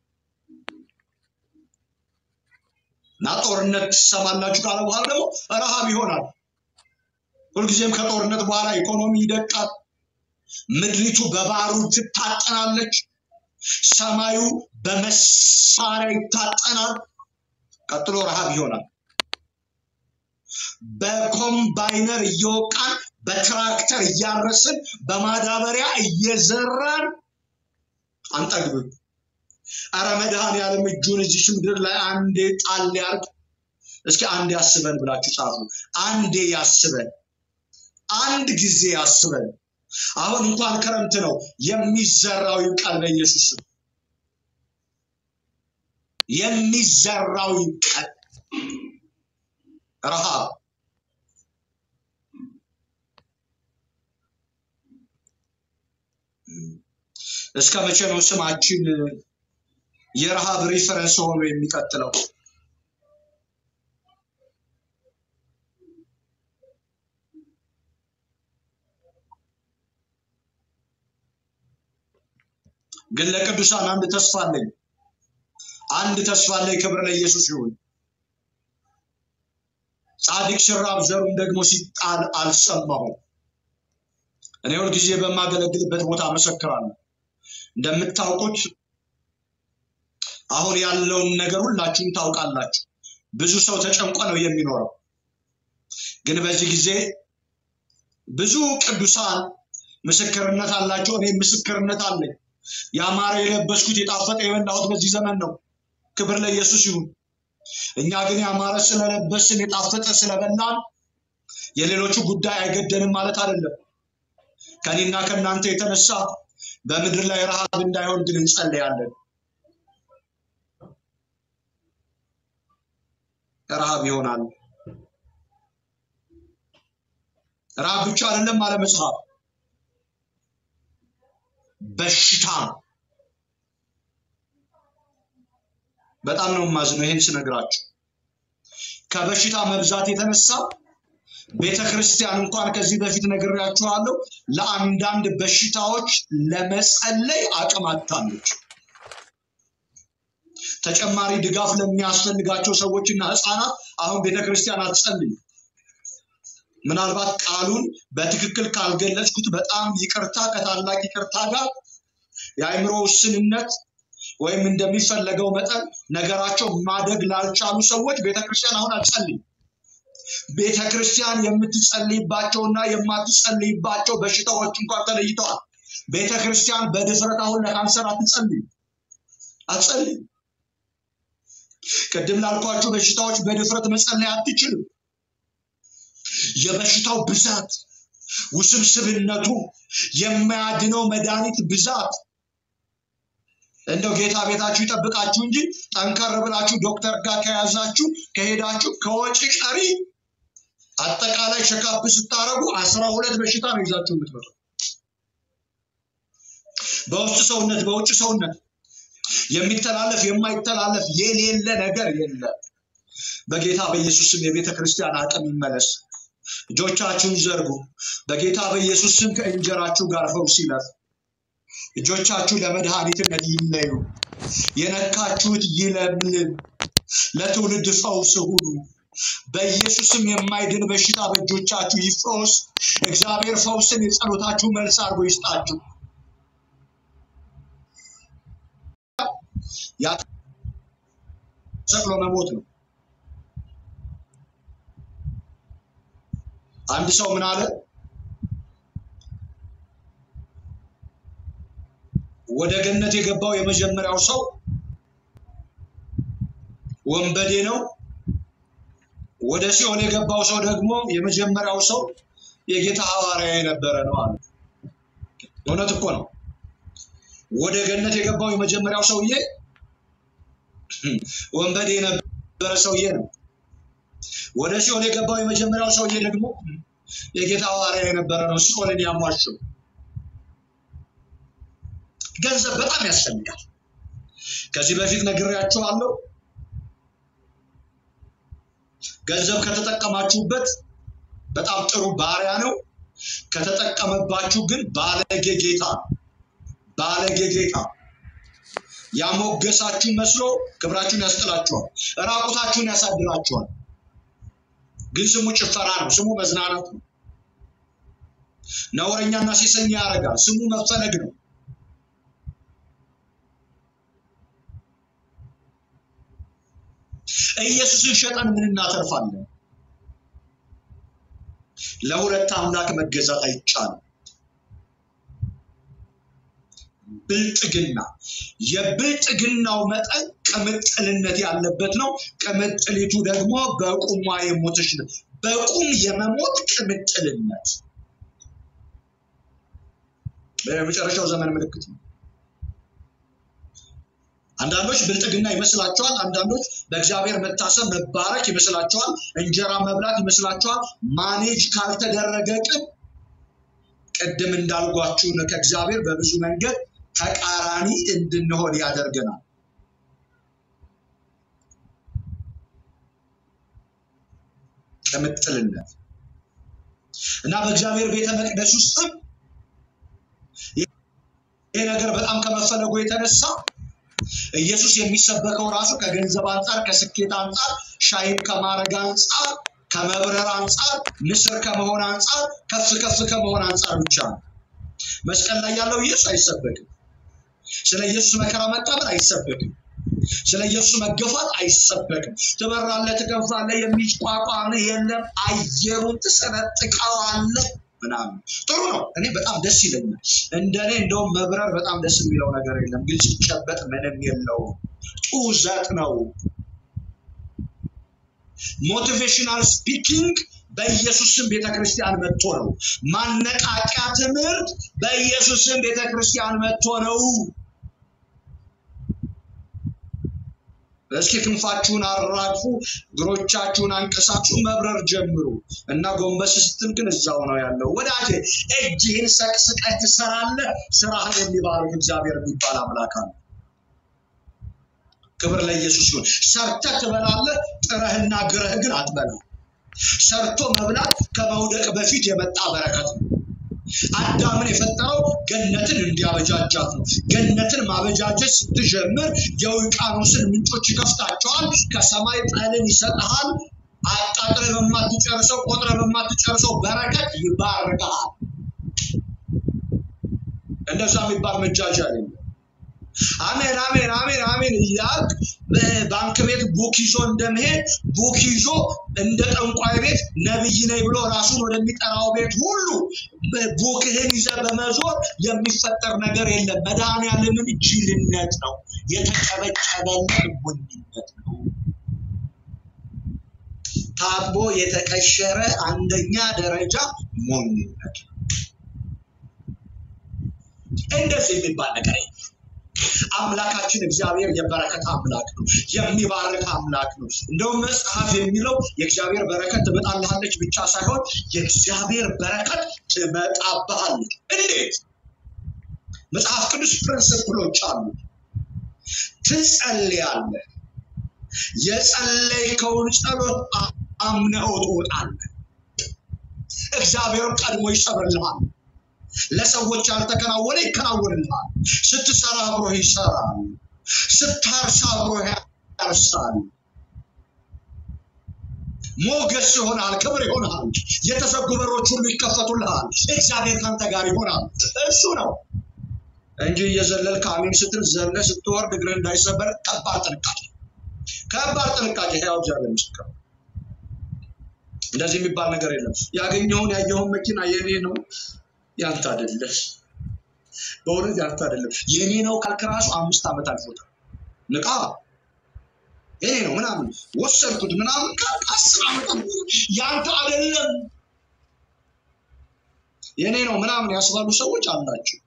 እና ጦርነት ትሰማላችሁ ካለ በኋላ ደግሞ ረሃብ ይሆናል። ሁልጊዜም ከጦርነት በኋላ ኢኮኖሚ ይደቃል። ምድሪቱ በባሩድ ትታጠናለች። ሰማዩ በመሳሪያ ይታጠናል። ቀጥሎ ረሃብ ይሆናል። በኮምባይነር እየወቃን በትራክተር እያረስን በማዳበሪያ እየዘራን አንጠግብም። አረ መድኃኔዓለም እጁን እዚች ምድር ላይ አንዴ ጣል ያርግ። እስኪ አንዴ ያስበን ብላችሁ ጻፉ። አንዴ ያስበን፣ አንድ ጊዜ ያስበን። አሁን እንኳን ክረምት ነው፣ የሚዘራው ይብቃል። በኢየሱስ ስም የሚዘራው ይብቃል። ረሃብ እስከ መቼ ነው ስማችን የረሃብ ሪፈረንስ ሆኖ የሚቀጥለው? ግን ለቅዱሳን አንድ ተስፋ አለኝ። አንድ ተስፋ አለኝ። ክብር ለኢየሱስ ይሁን። ጻድቅ ሲራብ ዘሩም ደግሞ ሲጣል አልሰማሁም። እኔ ሁልጊዜ በማገለግልበት ቦታ መሰክራለሁ። እንደምታውቁት አሁን ያለውን ነገር ሁላችሁም ታውቃላችሁ። ብዙ ሰው ተጨንቆ ነው የሚኖረው። ግን በዚህ ጊዜ ብዙ ቅዱሳን ምስክርነት አላቸው። እኔ ምስክርነት አለኝ። ያማረ የለበስኩት የጣፈጠ የበላሁት በዚህ ዘመን ነው። ክብር ለኢየሱስ ይሁን። እኛ ግን ያማረ ስለለበስን የጣፈጠ ስለበላን የሌሎቹ ጉዳይ አይገደንም ማለት አይደለም። ከኔና ከእናንተ የተነሳ በምድር ላይ ረሃብ እንዳይሆን ግን እንጸልያለን። ረሃብ ይሆናል። ረሃብ ብቻ አይደለም አለ መጽሐፍ፣ በሽታ በጣም ነው የማዝነው ይህን ስነግራችሁ። ከበሽታ መብዛት የተነሳ ቤተ ክርስቲያን እንኳን ከዚህ በፊት ነግሬያችኋለሁ፣ ለአንዳንድ በሽታዎች ለመጸለይ አቅም አጥታለች። ተጨማሪ ድጋፍ ለሚያስፈልጋቸው ሰዎችና ህፃናት አሁን ቤተ ክርስቲያን አትጸልይ። ምናልባት ቃሉን በትክክል ካልገለጽኩት በጣም ይቅርታ፣ ከታላቅ ይቅርታ ጋር የአእምሮ ውስንነት ወይም እንደሚፈለገው መጠን ነገራቸው ማደግ ላልቻሉ ሰዎች ቤተ ክርስቲያን አሁን አትጸልይም። ቤተ ክርስቲያን የምትጸልይባቸውና የማትጸልይባቸው በሽታዎች እንኳን ተለይተዋል። ቤተ ክርስቲያን በድፍረት አሁን ለካንሰር አትጸልይም አትጸልይም። ቅድም ላልኳቸው በሽታዎች በድፍረት መጸለይ አትችልም። የበሽታው ብዛት፣ ውስብስብነቱ፣ የማያድነው መድኃኒት ብዛት እንደው ጌታ ቤታችሁ ይጠብቃችሁ እንጂ ጠንከር ብላችሁ ዶክተር ጋር ከያዛችሁ ከሄዳችሁ ከወጪ ቀሪ አጠቃላይ ሸካፕ ስታረጉ አስራ ሁለት በሽታ ነው ይዛችሁ የምትመጡ በውስጥ ሰውነት በውጭ ሰውነት የሚተላለፍ የማይተላለፍ የሌለ ነገር የለም። በጌታ በኢየሱስ ስም የቤተ ክርስቲያን አቅም ይመለስ። እጆቻችሁን ዘርጉ። በጌታ በኢየሱስ ስም ከእንጀራችሁ ጋር ፈውስ ይለፍ። እጆቻችሁ ለመድኃኒትነት ይለዩ። የነካችሁት ይለምልም። ለትውልድ ፈውስ ሁኑ። በኢየሱስም የማይድን በሽታ በእጆቻችሁ ይፈወስ። እግዚአብሔር ፈውስን የጸሎታችሁ መልስ አድርጎ ይስጣችሁ። ያ ሰቅሎ መሞት ነው። አንድ ሰው ምን አለ? ወደ ገነት የገባው የመጀመሪያው ሰው ወንበዴ ነው። ወደ ሲኦል የገባው ሰው ደግሞ የመጀመሪያው ሰው የጌታ ሐዋርያ የነበረ ነው አለ። እውነት እኮ ነው። ወደ ገነት የገባው የመጀመሪያው ሰውዬ ወንበዴ የነበረ ሰውዬ ነው። ወደ ሲኦል የገባው የመጀመሪያው ሰውዬ ደግሞ የጌታ ሐዋርያ የነበረ ነው። ሲኦልን ያሟሸው ገንዘብ በጣም ያስፈልጋል። ከዚህ በፊት ነግሬያችኋለሁ። ገንዘብ ከተጠቀማችሁበት በጣም ጥሩ ባሪያ ነው። ከተጠቀመባችሁ ግን ባለጌ ጌታ ነው። ባለጌ ጌታ ያሞገሳችሁ መስሎ ክብራችሁን ያስጥላችኋል፣ ራቁታችሁን ያሳድራችኋል። ግን ስሙ ጭፈራ ነው፣ ስሙ መዝናናት ነው። ነውረኛና ሴሰኛ ያደርጋል፣ ስሙ መፈለግ ነው። ኢየሱስን ሸጠን ምን እናተርፋለን? ለሁለት አምላክ መገዛት አይቻልም። ብልጥግና የብልጥግናው መጠን ቅምጥልነት ያለበት ነው። ቅምጥሊቱ ደግሞ በቁሟ የሞተች ነው። በቁም የመሞት ቅምጥልነት በመጨረሻው ዘመን ምልክት ነው። አንዳንዶች ብልጥግና ይመስላቸዋል። አንዳንዶች በእግዚአብሔር መታሰብ መባረክ ይመስላቸዋል። እንጀራ መብላት ይመስላቸዋል። ማኔጅ ካልተደረገ ቅን ቅድም እንዳልጓችሁ ከእግዚአብሔር በብዙ መንገድ ተቃራኒ እንድንሆን ያደርገናል። ቅምጥልነት እና በእግዚአብሔር ቤተ መቅደስ ውስጥም ይሄ ነገር በጣም ከመፈለጉ የተነሳ ኢየሱስ የሚሰበከው ራሱ ከገንዘብ አንጻር፣ ከስኬት አንጻር፣ ሻይን ከማድረግ አንጻር፣ ከመብረር አንጻር፣ ንስር ከመሆን አንጻር፣ ከፍ ከፍ ከመሆን አንጻር ብቻ ነው። መስቀል ላይ ያለው ኢየሱስ አይሰበክም። ስለ ኢየሱስ መከራ መቀበል አይሰበክም። ስለ ኢየሱስ መገፋት አይሰበክም። ትበራለህ፣ ትገፋለህ፣ የሚቋቋም የለም፣ አየሩን ትሰነጥቀዋለህ ምናምን ጥሩ ነው። እኔ በጣም ደስ ይለኛል። እንደኔ እንደውም መብረር በጣም ደስ የሚለው ነገር የለም፣ ግን ሲጨበጥ ምንም የለውም። ጡዘት ነው። ሞቲቬሽናል ስፒኪንግ በኢየሱስ ስም ቤተክርስቲያን መጥቶ ነው። ማነቃቂያ ትምህርት በኢየሱስ ስም ቤተክርስቲያን መጥቶ ነው። እስኪ ክንፋችሁን አራግፉ፣ እግሮቻችሁን አንቀሳችሁ መብረር ጀምሩ እና ጎንበስ ስትል ግን እዛው ነው ያለው። ወዳጄ እጅህን ሰቅስቀህ ትሰራለህ። ስራህን የሚባርክ እግዚአብሔር የሚባል አምላክ አለ። ክብር ለኢየሱስ ይሁን። ሰርተህ ትበላለህ፣ ጥረህና ግረህ ግን አትበላም። ሰርቶ መብላት ከመውደቅ በፊት የመጣ በረከት ነው። አዳምን የፈጠረው ገነትን እንዲያበጃጃት ነው። ገነትን ማበጃጀት ስትጀምር የውቅያኖስን ምንጮች ይከፍታቸዋል። ከሰማይ ጠልን ይሰጥሃል። አጣጥረህ በማትጨርሰው ቆጥረህ በማትጨርሰው በረከት ይባርካል። እንደዛ የሚባል መጃጃል የለም። አሜን አሜን አሜን አሜን እያልክ ባንክ ቤት ቡክ ይዞ እንደመሄድ ቡክ ይዞ እንደ ጠንቋይ ቤት ነብይ ነኝ ብሎ ራሱን ወደሚጠራው ቤት ሁሉ ቡክህን ይዘ በመዞር የሚፈጠር ነገር የለም። መድኃኒዓለምን ጅልነት ነው፣ የተጨበጨበለት ሞኝነት ነው። ታጥቦ የተቀሸረ አንደኛ ደረጃ ሞኝነት ነው። እንደዚህ የሚባል ነገር የለም። አምላካችን እግዚአብሔር የበረከት አምላክ ነው። የሚባርክ አምላክ ነው። እንደውም መጽሐፍ የሚለው የእግዚአብሔር በረከት ትመጣልሃለች ብቻ ሳይሆን የእግዚአብሔር በረከት ትመጣብሃለች። እንዴት? መጽሐፍ ቅዱስ ፕሪንስፕሎች አሉ። ትጸልያለህ። የጸለይከውን ጸሎት አምነው ትወጣለህ። እግዚአብሔር ቀድሞ ይሰብርልሃል። ለሰዎች ያልተከናወነ ይከናወንልሃል። ስትሰራ አብሮህ ይሰራል። ስታርስ አብሮህ ያርሳል። ሞገስ ይሆናል፣ ክብር ይሆናል። የተዘጉ በሮች ሁሉ ይከፈቱልሃል። እግዚአብሔር ካንተ ጋር ይሆናል። እሱ ነው እንጂ እየዘለልክ አሜን ስትል ዘለ ስትወርድ እግር እንዳይሰበር ከባድ ጥንቃቄ፣ ከባድ ጥንቃቄ። ያው እግዚአብሔር ምስክር ነው። እንደዚህ የሚባል ነገር የለም። ያገኘውን ያየኸውን መኪና የኔ ነው ያንተ አይደለም። በእውነት ያንተ አይደለም። የኔ ነው ካልክ ራሱ አምስት ዓመት አልፎታል። ንቃ የኔ ነው ምናምን ወሰድኩት ምናምን ካልክ አስር ዓመት አልፎታል። ያንተ አይደለም። የኔ ነው ምናምን ያስባሉ ሰዎች አላቸው።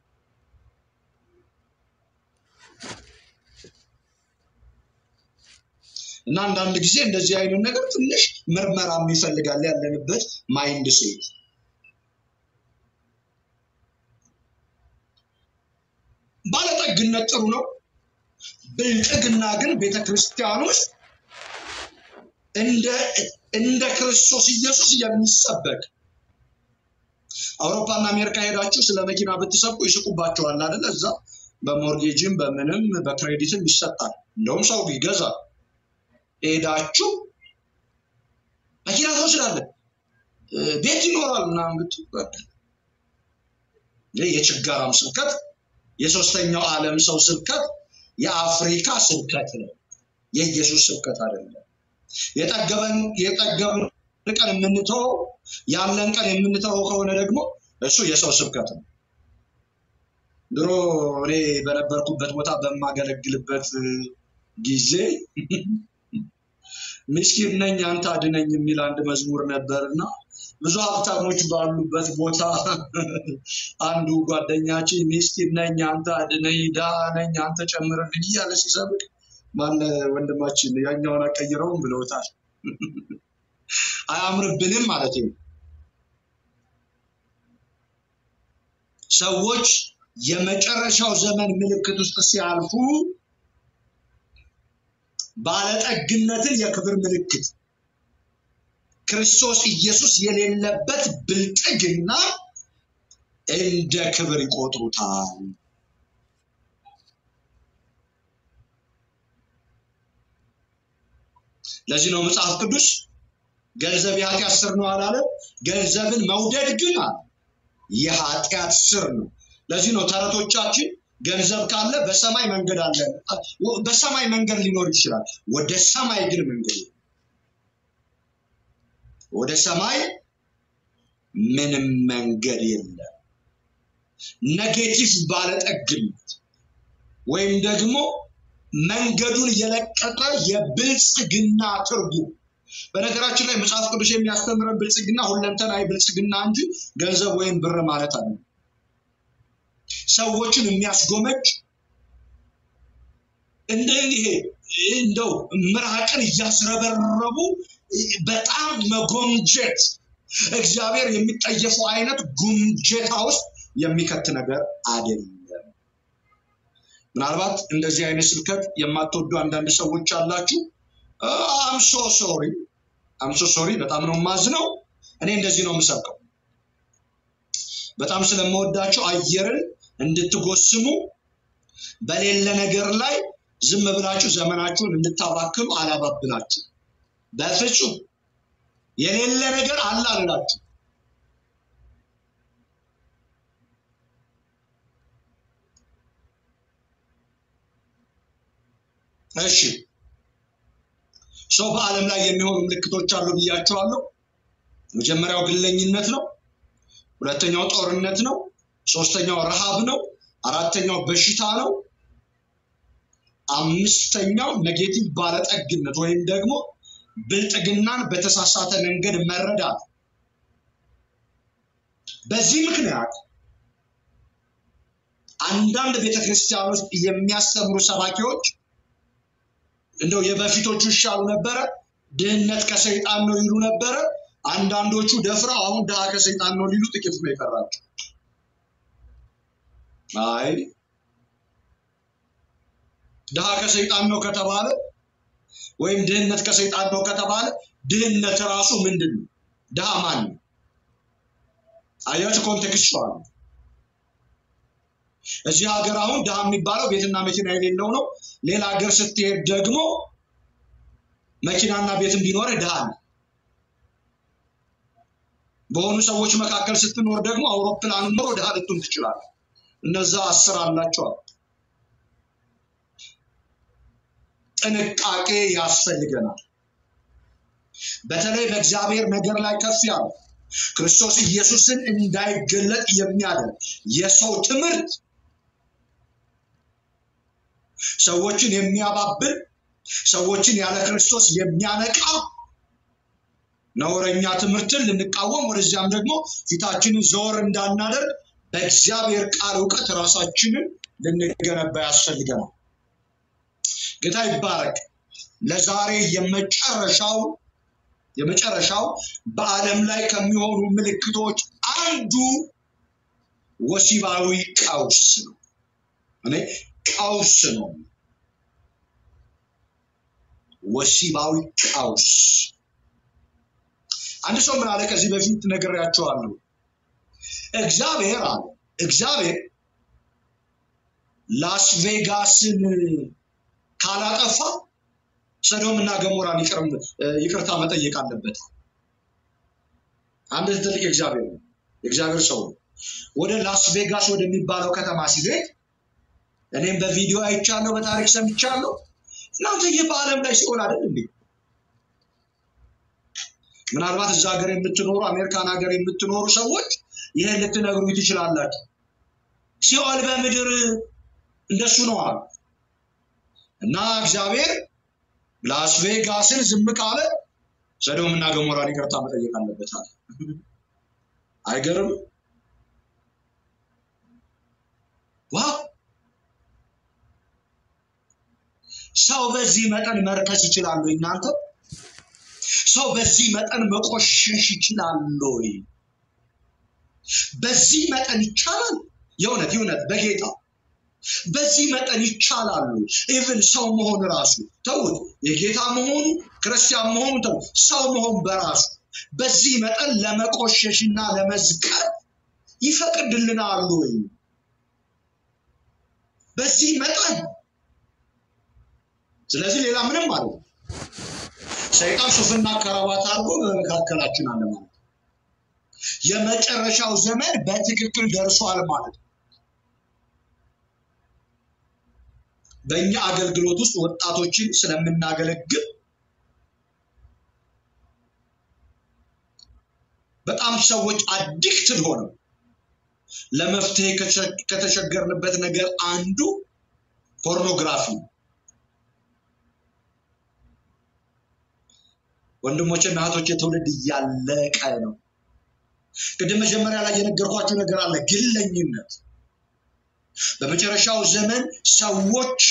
እና አንዳንድ ጊዜ እንደዚህ አይነት ነገር ትንሽ ምርመራም ይፈልጋል ያለንበት ማይንድ ሴት። ባለጠግነት ጥሩ ነው። ብልጥግና ግን ቤተ ክርስቲያን ውስጥ እንደ እንደ ክርስቶስ ኢየሱስ የሚሰበክ አውሮፓና አሜሪካ ሄዳችሁ ስለ መኪና ብትሰብኩ ይስቁባቸዋል አይደለ? እዛ በሞርጌጅም በምንም በክሬዲትም ይሰጣል። እንደውም ሰው ይገዛል። ሄዳችሁ መኪና ትወስዳለህ፣ ቤት ይኖራል ምናምን ብትሉ ይህ የችጋራም ስብከት የሶስተኛው ዓለም ሰው ስብከት የአፍሪካ ስብከት ነው። የኢየሱስ ስብከት አይደለም። የጠገበን የጠገብን ቀን የምንተወው ያለን ቀን የምንተወው ከሆነ ደግሞ እሱ የሰው ስብከት ነው። ድሮ እኔ በነበርኩበት ቦታ በማገለግልበት ጊዜ ምስኪን ነኝ አንተ አድነኝ የሚል አንድ መዝሙር ነበር እና ብዙ ሀብታሞች ባሉበት ቦታ አንዱ ጓደኛችን ምስኪን ነኝ አንተ አድነኝ፣ ድሃ ነኝ አንተ ጨምርልኝ እያለ ሲሰብክ ማን ወንድማችን ያኛውን አቀይረውም ብለውታል። አያምርብንም ማለት ነው። ሰዎች የመጨረሻው ዘመን ምልክት ውስጥ ሲያልፉ ባለጠግነትን የክብር ምልክት ክርስቶስ ኢየሱስ የሌለበት ብልጥግና እንደ ክብር ይቆጥሩታል። ለዚህ ነው መጽሐፍ ቅዱስ ገንዘብ የኃጢአት ስር ነው አላለም። ገንዘብን መውደድ ግን አለ የኃጢአት ስር ነው። ለዚህ ነው ተረቶቻችን ገንዘብ ካለ በሰማይ መንገድ አለ። በሰማይ መንገድ ሊኖር ይችላል፣ ወደ ሰማይ ግን መንገድ የለም። ወደ ሰማይ ምንም መንገድ የለም። ኔጌቲቭ ባለጠግነት ወይም ደግሞ መንገዱን የለቀቀ የብልጽግና ትርጉም። በነገራችን ላይ መጽሐፍ ቅዱስ የሚያስተምረን ብልጽግና ሁለንተናዊ ብልጽግና እንጂ ገንዘብ ወይም ብር ማለት አለ ሰዎችን የሚያስጎመጅ እንደ ይሄ እንደው ምራቅን እያስረበረቡ በጣም መጎምጀት እግዚአብሔር የሚጠየፈው አይነት ጉምጀታ ውስጥ የሚከት ነገር አይደለም። ምናልባት እንደዚህ አይነት ስብከት የማትወዱ አንዳንድ ሰዎች አላችሁ። አምሶ ሶሪ አምሶ ሶሪ፣ በጣም ነው የማዝነው። እኔ እንደዚህ ነው የምሰብከው። በጣም ስለምወዳቸው አየርን እንድትጎስሙ በሌለ ነገር ላይ ዝም ብላችሁ ዘመናችሁን እንድታባክኑ አላባብላችሁ። በፍጹም የሌለ ነገር አለ አልላችሁ። እሺ ሰው በዓለም ላይ የሚሆኑ ምልክቶች አሉ ብያቸዋለሁ። መጀመሪያው ግለኝነት ነው። ሁለተኛው ጦርነት ነው። ሶስተኛው ረሃብ ነው። አራተኛው በሽታ ነው። አምስተኛው ኔጌቲቭ ባለጠግነት ወይም ደግሞ ብልጥግናን በተሳሳተ መንገድ መረዳት። በዚህ ምክንያት አንዳንድ ቤተክርስቲያን ውስጥ የሚያስተምሩ ሰባኪዎች እንደው የበፊቶቹ ይሻሉ ነበረ፣ ድህነት ከሰይጣን ነው ይሉ ነበረ። አንዳንዶቹ ደፍረው አሁን ድሃ ከሰይጣን ነው ሊሉ ጥቂት ነው የቀራቸው። አይ ድሃ ከሰይጣን ነው ከተባለ ወይም ድህነት ከሰይጣን ነው ከተባለ ድህነት ራሱ ምንድን ነው? ድሃ ማን ነው? አያችሁ፣ ኮንቴክስቹዋል እዚህ ሀገር አሁን ድሃ የሚባለው ቤትና መኪና የሌለው ነው። ሌላ ሀገር ስትሄድ ደግሞ መኪናና ቤትን ቢኖር ድሃ ነው። በሆኑ ሰዎች መካከል ስትኖር ደግሞ አውሮፕላን ኖሮ ድሃ ልትሆን ትችላለህ። እነዛ አስር አላቸዋል። ጥንቃቄ ያስፈልገናል። በተለይ በእግዚአብሔር ነገር ላይ ከፍ ያለ ክርስቶስ ኢየሱስን እንዳይገለጥ የሚያደርግ የሰው ትምህርት ሰዎችን የሚያባብል ሰዎችን ያለ ክርስቶስ የሚያነቃ ነውረኛ ትምህርትን ልንቃወም ወደዚያም ደግሞ ፊታችንን ዘወር እንዳናደርግ በእግዚአብሔር ቃል እውቀት ራሳችንን ልንገነባ ያስፈልገናል። ጌታ ይባረክ። ለዛሬ የመጨረሻው የመጨረሻው በዓለም ላይ ከሚሆኑ ምልክቶች አንዱ ወሲባዊ ቀውስ ነው። እኔ ቀውስ ነው። ወሲባዊ ቀውስ። አንድ ሰው ምን አለ? ከዚህ በፊት ነግሬያቸዋለሁ። እግዚአብሔር አለ እግዚአብሔር ላስ ቬጋስን ካላጠፋ ሰዶም እና ገሞራን ይቅርታ መጠየቅ አለበት። አንድ ትልቅ እግዚአብሔር ነው፣ የእግዚአብሔር ሰው ነው። ወደ ላስ ቬጋስ ወደሚባለው ከተማ ሲሄድ እኔም በቪዲዮ አይቻለሁ፣ በታሪክ ሰምቻለሁ። እናንተ ይህ በዓለም ላይ ሲኦል አይደል እንዴ? ምናልባት እዛ ሀገር የምትኖሩ አሜሪካን ሀገር የምትኖሩ ሰዎች ይህን ልትነግሩ ትችላላችሁ። ሲኦል በምድር እንደሱ ነው አሉ እና እግዚአብሔር ላስ ቬጋስን ዝም ካለ ሰዶም እና ገሞራን ይቅርታ መጠየቅ አለበት አለ። አይገርም? ዋው! ሰው በዚህ መጠን መርከስ ይችላል ወይ? እናንተ ሰው በዚህ መጠን መቆሸሽ ይችላል ወይ? በዚህ መጠን ይቻላል? የእውነት የእውነት በጌታ በዚህ መጠን ይቻላሉ። ኢቭን ሰው መሆን ራሱ ተውት፣ የጌታ መሆኑ ክርስቲያን መሆኑ ተው፣ ሰው መሆን በራሱ በዚህ መጠን ለመቆሸሽና ለመዝቀጥ ይፈቅድልናሉ ወይ? በዚህ መጠን ስለዚህ ሌላ ምንም አለ ሰይጣን ሱፍና ከረባት አድርጎ በመካከላችን አለ ማለት ነው። የመጨረሻው ዘመን በትክክል ደርሷል ማለት ነው። በእኛ አገልግሎት ውስጥ ወጣቶችን ስለምናገለግል በጣም ሰዎች አዲክትድ ሆነው ለመፍትሄ ከተቸገርንበት ነገር አንዱ ፖርኖግራፊ ነው። ወንድሞችና እህቶች ትውልድ እያለቀ ነው። ቅድም መጀመሪያ ላይ የነገርኳችሁ ነገር አለ፣ ግለኝነት። በመጨረሻው ዘመን ሰዎች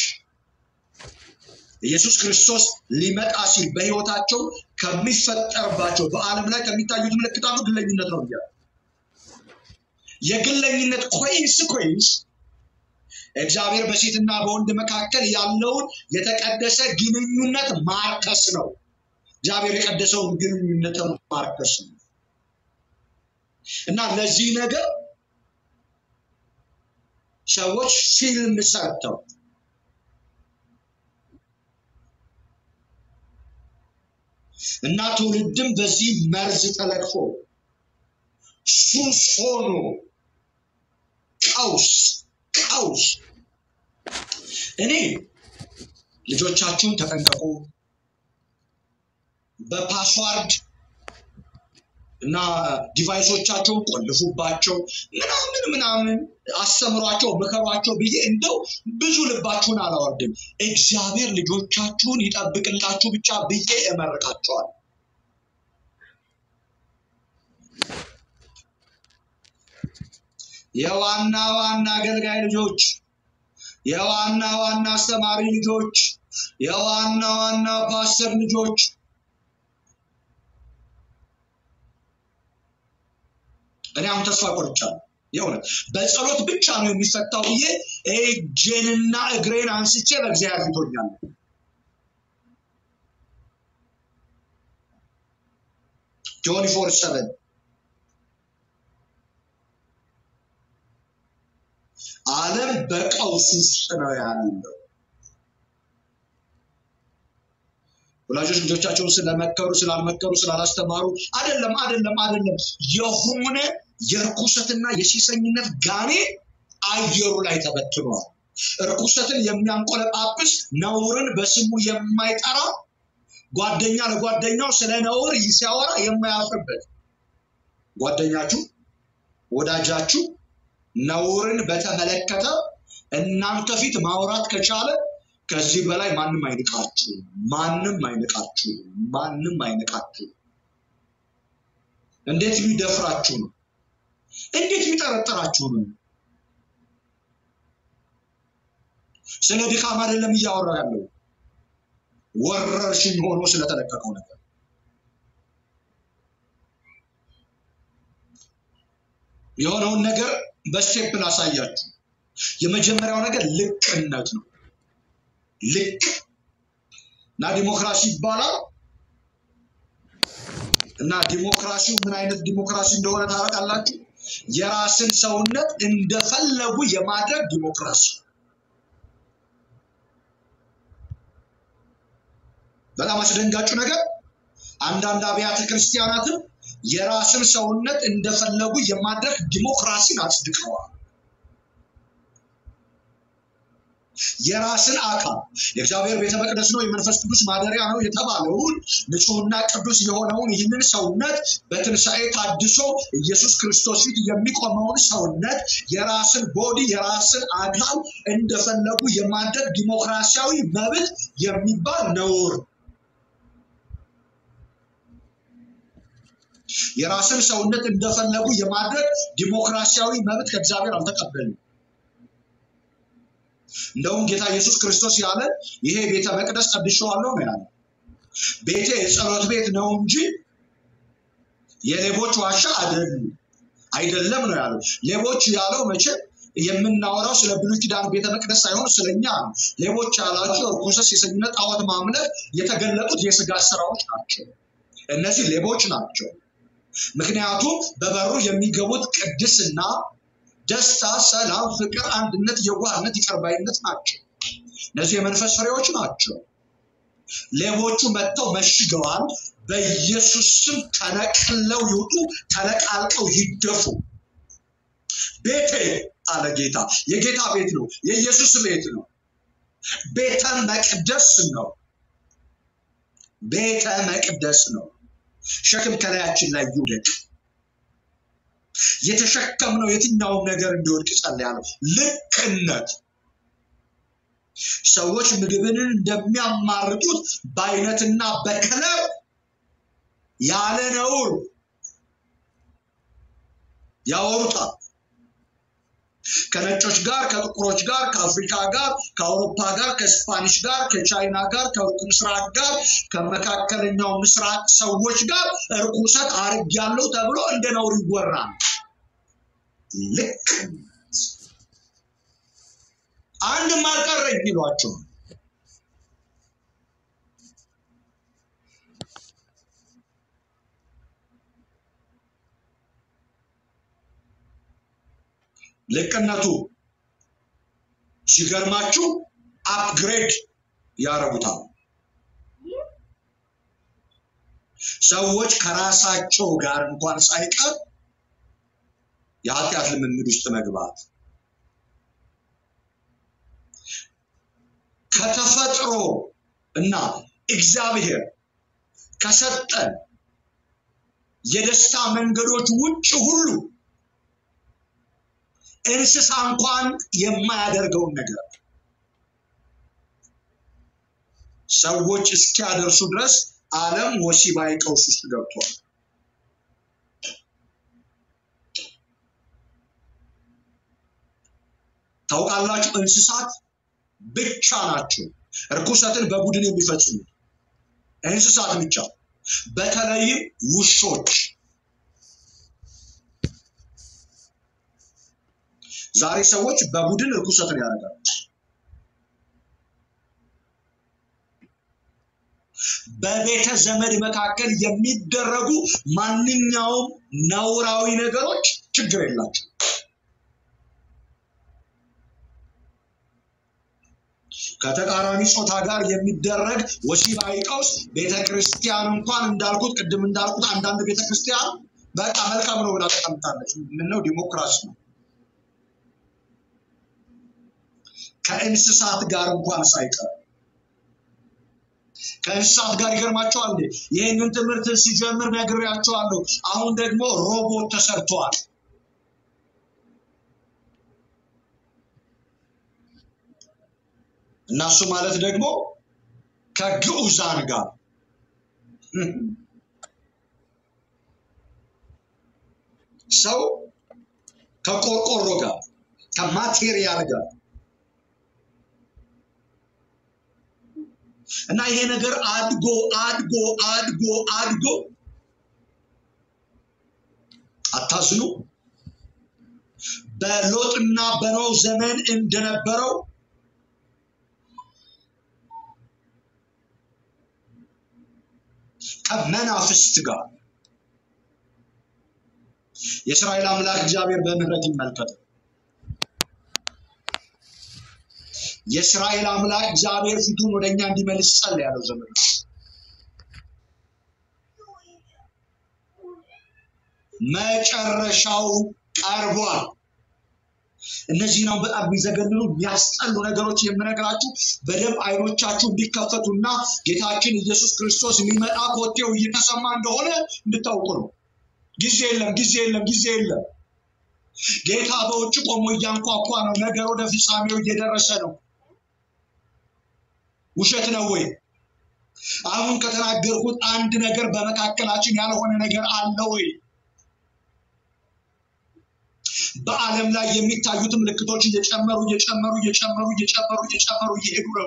ኢየሱስ ክርስቶስ ሊመጣ ሲል በሕይወታቸው ከሚፈጠርባቸው በዓለም ላይ ከሚታዩት ምልክት አንዱ ግለኝነት ነው ብያለሁ። የግለኝነት ኮንስኮንስ እግዚአብሔር በሴትና በወንድ መካከል ያለውን የተቀደሰ ግንኙነት ማርከስ ነው። እግዚአብሔር የቀደሰውን ግንኙነት ማርከስ ነው እና ለዚህ ነገር ሰዎች ፊልም ሰርተው እና ትውልድም በዚህ መርዝ ተለቅፎ ሱስ ሆኖ ቀውስ ቀውስ። እኔ ልጆቻችሁን ተጠንቀቁ፣ በፓስዋርድ እና ዲቫይሶቻቸውን ቆልፉባቸው ምናምን ምናምን አስተምሯቸው፣ ምከሯቸው ብዬ እንደው ብዙ ልባችሁን አላወርድም። እግዚአብሔር ልጆቻችሁን ይጠብቅላችሁ ብቻ ብዬ እመርቃቸዋል። የዋና ዋና አገልጋይ ልጆች፣ የዋና ዋና አስተማሪ ልጆች፣ የዋና ዋና ፓስተር ልጆች እኔ አሁን ተስፋ ቆርጫለሁ። የእውነት በጸሎት ብቻ ነው የሚፈታው ብዬ እጄንና እግሬን አንስቼ በእግዚአብሔር ፊት ሆኛለሁ። ጆኒ ፎር ሰቨን ዓለም በቀውስ ውስጥ ነው ያለው። ወላጆች ልጆቻቸውን ስለመከሩ ስላልመከሩ ስላላስተማሩ አይደለም አይደለም አይደለም የሆነ የርኩሰትና የሲሰኝነት ጋኔ አየሩ ላይ ተበትኗል። እርኩሰትን የሚያንቆለጳጵስ ነውርን በስሙ የማይጠራ ጓደኛ ለጓደኛው ስለ ነውር ሲያወራ የማያፍርበት ጓደኛችሁ ወዳጃችሁ ነውርን በተመለከተ እናንተ ፊት ማውራት ከቻለ ከዚህ በላይ ማንም አይንቃችሁ፣ ማንም አይንቃችሁ፣ ማንም አይንቃችሁ። እንዴት ቢደፍራችሁ ነው? እንዴት ቢጠረጠራችሁ ነው? ስለ ድካም አይደለም እያወራ ያለው ወረርሽኝ ሆኖ ስለተለቀቀው ነገር የሆነውን ነገር በስቴፕ ላሳያችሁ። የመጀመሪያው ነገር ልቅነት ነው። ልቅ እና ዲሞክራሲ ይባላል። እና ዲሞክራሲው ምን አይነት ዲሞክራሲ እንደሆነ ታውቃላችሁ? የራስን ሰውነት እንደፈለጉ የማድረግ ዲሞክራሲ። በጣም አስደንጋጩ ነገር አንዳንድ አብያተ ክርስቲያናትም የራስን ሰውነት እንደፈለጉ የማድረግ ዲሞክራሲን አጽድቀዋል። የራስን አካል የእግዚአብሔር ቤተ መቅደስ ነው፣ የመንፈስ ቅዱስ ማደሪያ ነው የተባለውን ንጹሕና ቅዱስ የሆነውን ይህንን ሰውነት በትንሣኤ ታድሶ ኢየሱስ ክርስቶስ ፊት የሚቆመውን ሰውነት የራስን ቦዲ የራስን አካል እንደፈለጉ የማድረግ ዲሞክራሲያዊ መብት የሚባል ነውር የራስን ሰውነት እንደፈለጉ የማድረግ ዲሞክራሲያዊ መብት ከእግዚአብሔር አልተቀበልም። እንደውም ጌታ ኢየሱስ ክርስቶስ ያለ ይሄ ቤተ መቅደስ ቀድሼዋለሁ ነው ያለ። ቤቴ የጸሎት ቤት ነው እንጂ የሌቦች ዋሻ አይደለም አይደለም ነው ያለው። ሌቦች ያለው መቼ የምናወራው ስለ ብሉይ ኪዳን ቤተ መቅደስ ሳይሆን ስለኛ ነው። ሌቦች ያላቸው ርኩሰት፣ የሰኝነት፣ ጣዖት ማምለክ የተገለጡት የስጋ ስራዎች ናቸው። እነዚህ ሌቦች ናቸው። ምክንያቱም በበሩ የሚገቡት ቅድስና፣ ደስታ፣ ሰላም፣ ፍቅር፣ አንድነት፣ የዋህነት፣ ይቅርባይነት ናቸው። እነዚህ የመንፈስ ፍሬዎች ናቸው። ሌቦቹ መጥተው መሽገዋል። በኢየሱስ ስም ተነቅለው ይውጡ፣ ተነቃልቀው ይደፉ። ቤቴ አለ ጌታ። የጌታ ቤት ነው፣ የኢየሱስ ቤት ነው። ቤተ መቅደስ ነው። ቤተ መቅደስ ነው። ሸክም ከላያችን ላይ ይውደቅ። የተሸከምነው የትኛውም ነገር እንዲወድቅ ጸልያለሁ። ልቅነት ሰዎች ምግብን እንደሚያማርጡት በአይነትና በከለር ያለ ነውር ያወሩታል። ከነጮች ጋር፣ ከጥቁሮች ጋር፣ ከአፍሪካ ጋር፣ ከአውሮፓ ጋር፣ ከስፓኒሽ ጋር፣ ከቻይና ጋር፣ ከሩቅ ምስራቅ ጋር፣ ከመካከለኛው ምስራቅ ሰዎች ጋር እርኩሰት አድርጌያለሁ ተብሎ እንደ ነውር ይወራል። ልክ አንድም አልቀረኝ ይሏቸዋል። ልቅነቱ ሲገርማችሁ አፕግሬድ ያደርጉታል። ሰዎች ከራሳቸው ጋር እንኳን ሳይቀር የኃጢአት ልምምድ ውስጥ መግባት ከተፈጥሮ እና እግዚአብሔር ከሰጠን የደስታ መንገዶች ውጭ ሁሉ እንስሳ እንኳን የማያደርገውን ነገር ሰዎች እስኪያደርሱ ድረስ ዓለም ወሲባዊ ቀውስ ውስጥ ገብቷል። ታውቃላችሁ፣ እንስሳት ብቻ ናቸው እርኩሰትን በቡድን የሚፈጽሙት እንስሳት ብቻ። በተለይም ውሾች ዛሬ ሰዎች በቡድን እርኩሰትን ያደርጋሉ። በቤተ ዘመድ መካከል የሚደረጉ ማንኛውም ነውራዊ ነገሮች ችግር የላቸው። ከተቃራኒ ጾታ ጋር የሚደረግ ወሲባዊ ቀውስ ቤተ ክርስቲያን እንኳን እንዳልኩት ቅድም እንዳልኩት አንዳንድ ቤተ ክርስቲያን በቃ መልካም ነው ብላ ተቀምጣለች። ምነው ዲሞክራሲ ነው። ከእንስሳት ጋር እንኳን ሳይቀር ከእንስሳት ጋር ይገርማቸዋል። ይህንን ትምህርት ሲጀምር ነግሬያቸዋለሁ። አሁን ደግሞ ሮቦት ተሰርተዋል። እናሱ ማለት ደግሞ ከግዑዛን ጋር ሰው ከቆርቆሮ ጋር ከማቴሪያል ጋር እና ይሄ ነገር አድጎ አድጎ አድጎ አድጎ አታዝኑ። በሎጥና በኖህ ዘመን እንደነበረው ከመናፍስት ጋር የእስራኤል አምላክ እግዚአብሔር በምህረት ይመልከት። የእስራኤል አምላክ እግዚአብሔር ፊቱን ወደ እኛ እንዲመልስ ጸልያለሁ። ዘመን መጨረሻው ቀርቧል። እነዚህ ነው በጣም የሚዘገንኑ የሚያስጠሉ ነገሮች የምነግራችሁ በደንብ አይኖቻችሁ እንዲከፈቱና ጌታችን ኢየሱስ ክርስቶስ የሚመጣ ኮቴው እየተሰማ እንደሆነ እንድታውቁ ነው። ጊዜ የለም፣ ጊዜ የለም፣ ጊዜ የለም። ጌታ በውጭ ቆሞ እያንኳኳ ነው። ነገር ወደ ፍጻሜው እየደረሰ ነው። ውሸት ነው ወይ? አሁን ከተናገርኩት አንድ ነገር በመካከላችን ያልሆነ ነገር አለ ወይ? በዓለም ላይ የሚታዩት ምልክቶች እየጨመሩ እየጨመሩ እየጨመሩ እየጨመሩ እየጨመሩ እየሄዱ ነው።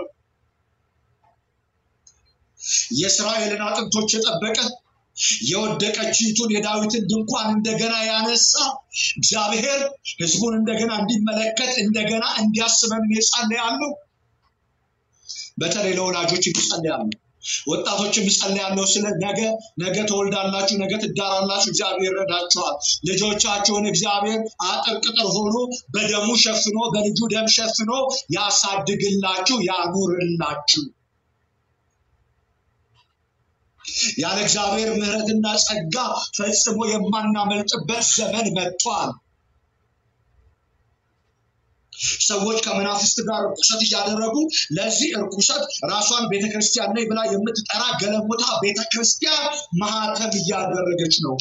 የእስራኤልን አጥንቶች የጠበቀ የወደቀችይቱን የዳዊትን ድንኳን እንደገና ያነሳ እግዚአብሔር ሕዝቡን እንደገና እንዲመለከት እንደገና እንዲያስበን እጸልያለሁ። በተለይ ለወላጆች እጸልያለሁ። ወጣቶችም እጸልያለሁ። ስለ ነገ ነገ ትወልዳላችሁ፣ ነገ ትዳራላችሁ። እግዚአብሔር ይረዳችኋል። ልጆቻችሁን እግዚአብሔር አጥር ቅጥር ሆኖ በደሙ ሸፍኖ በልጁ ደም ሸፍኖ ያሳድግላችሁ፣ ያኑርላችሁ። ያለ እግዚአብሔር ምሕረትና ጸጋ ፈጽሞ የማናመልጥበት ዘመን መጥቷል። ሰዎች ከመናፍስት ጋር እርኩሰት እያደረጉ ለዚህ እርኩሰት ራሷን ቤተክርስቲያን ነኝ ብላ የምትጠራ ገለሞታ ቤተክርስቲያን ማህተም እያደረገች ነው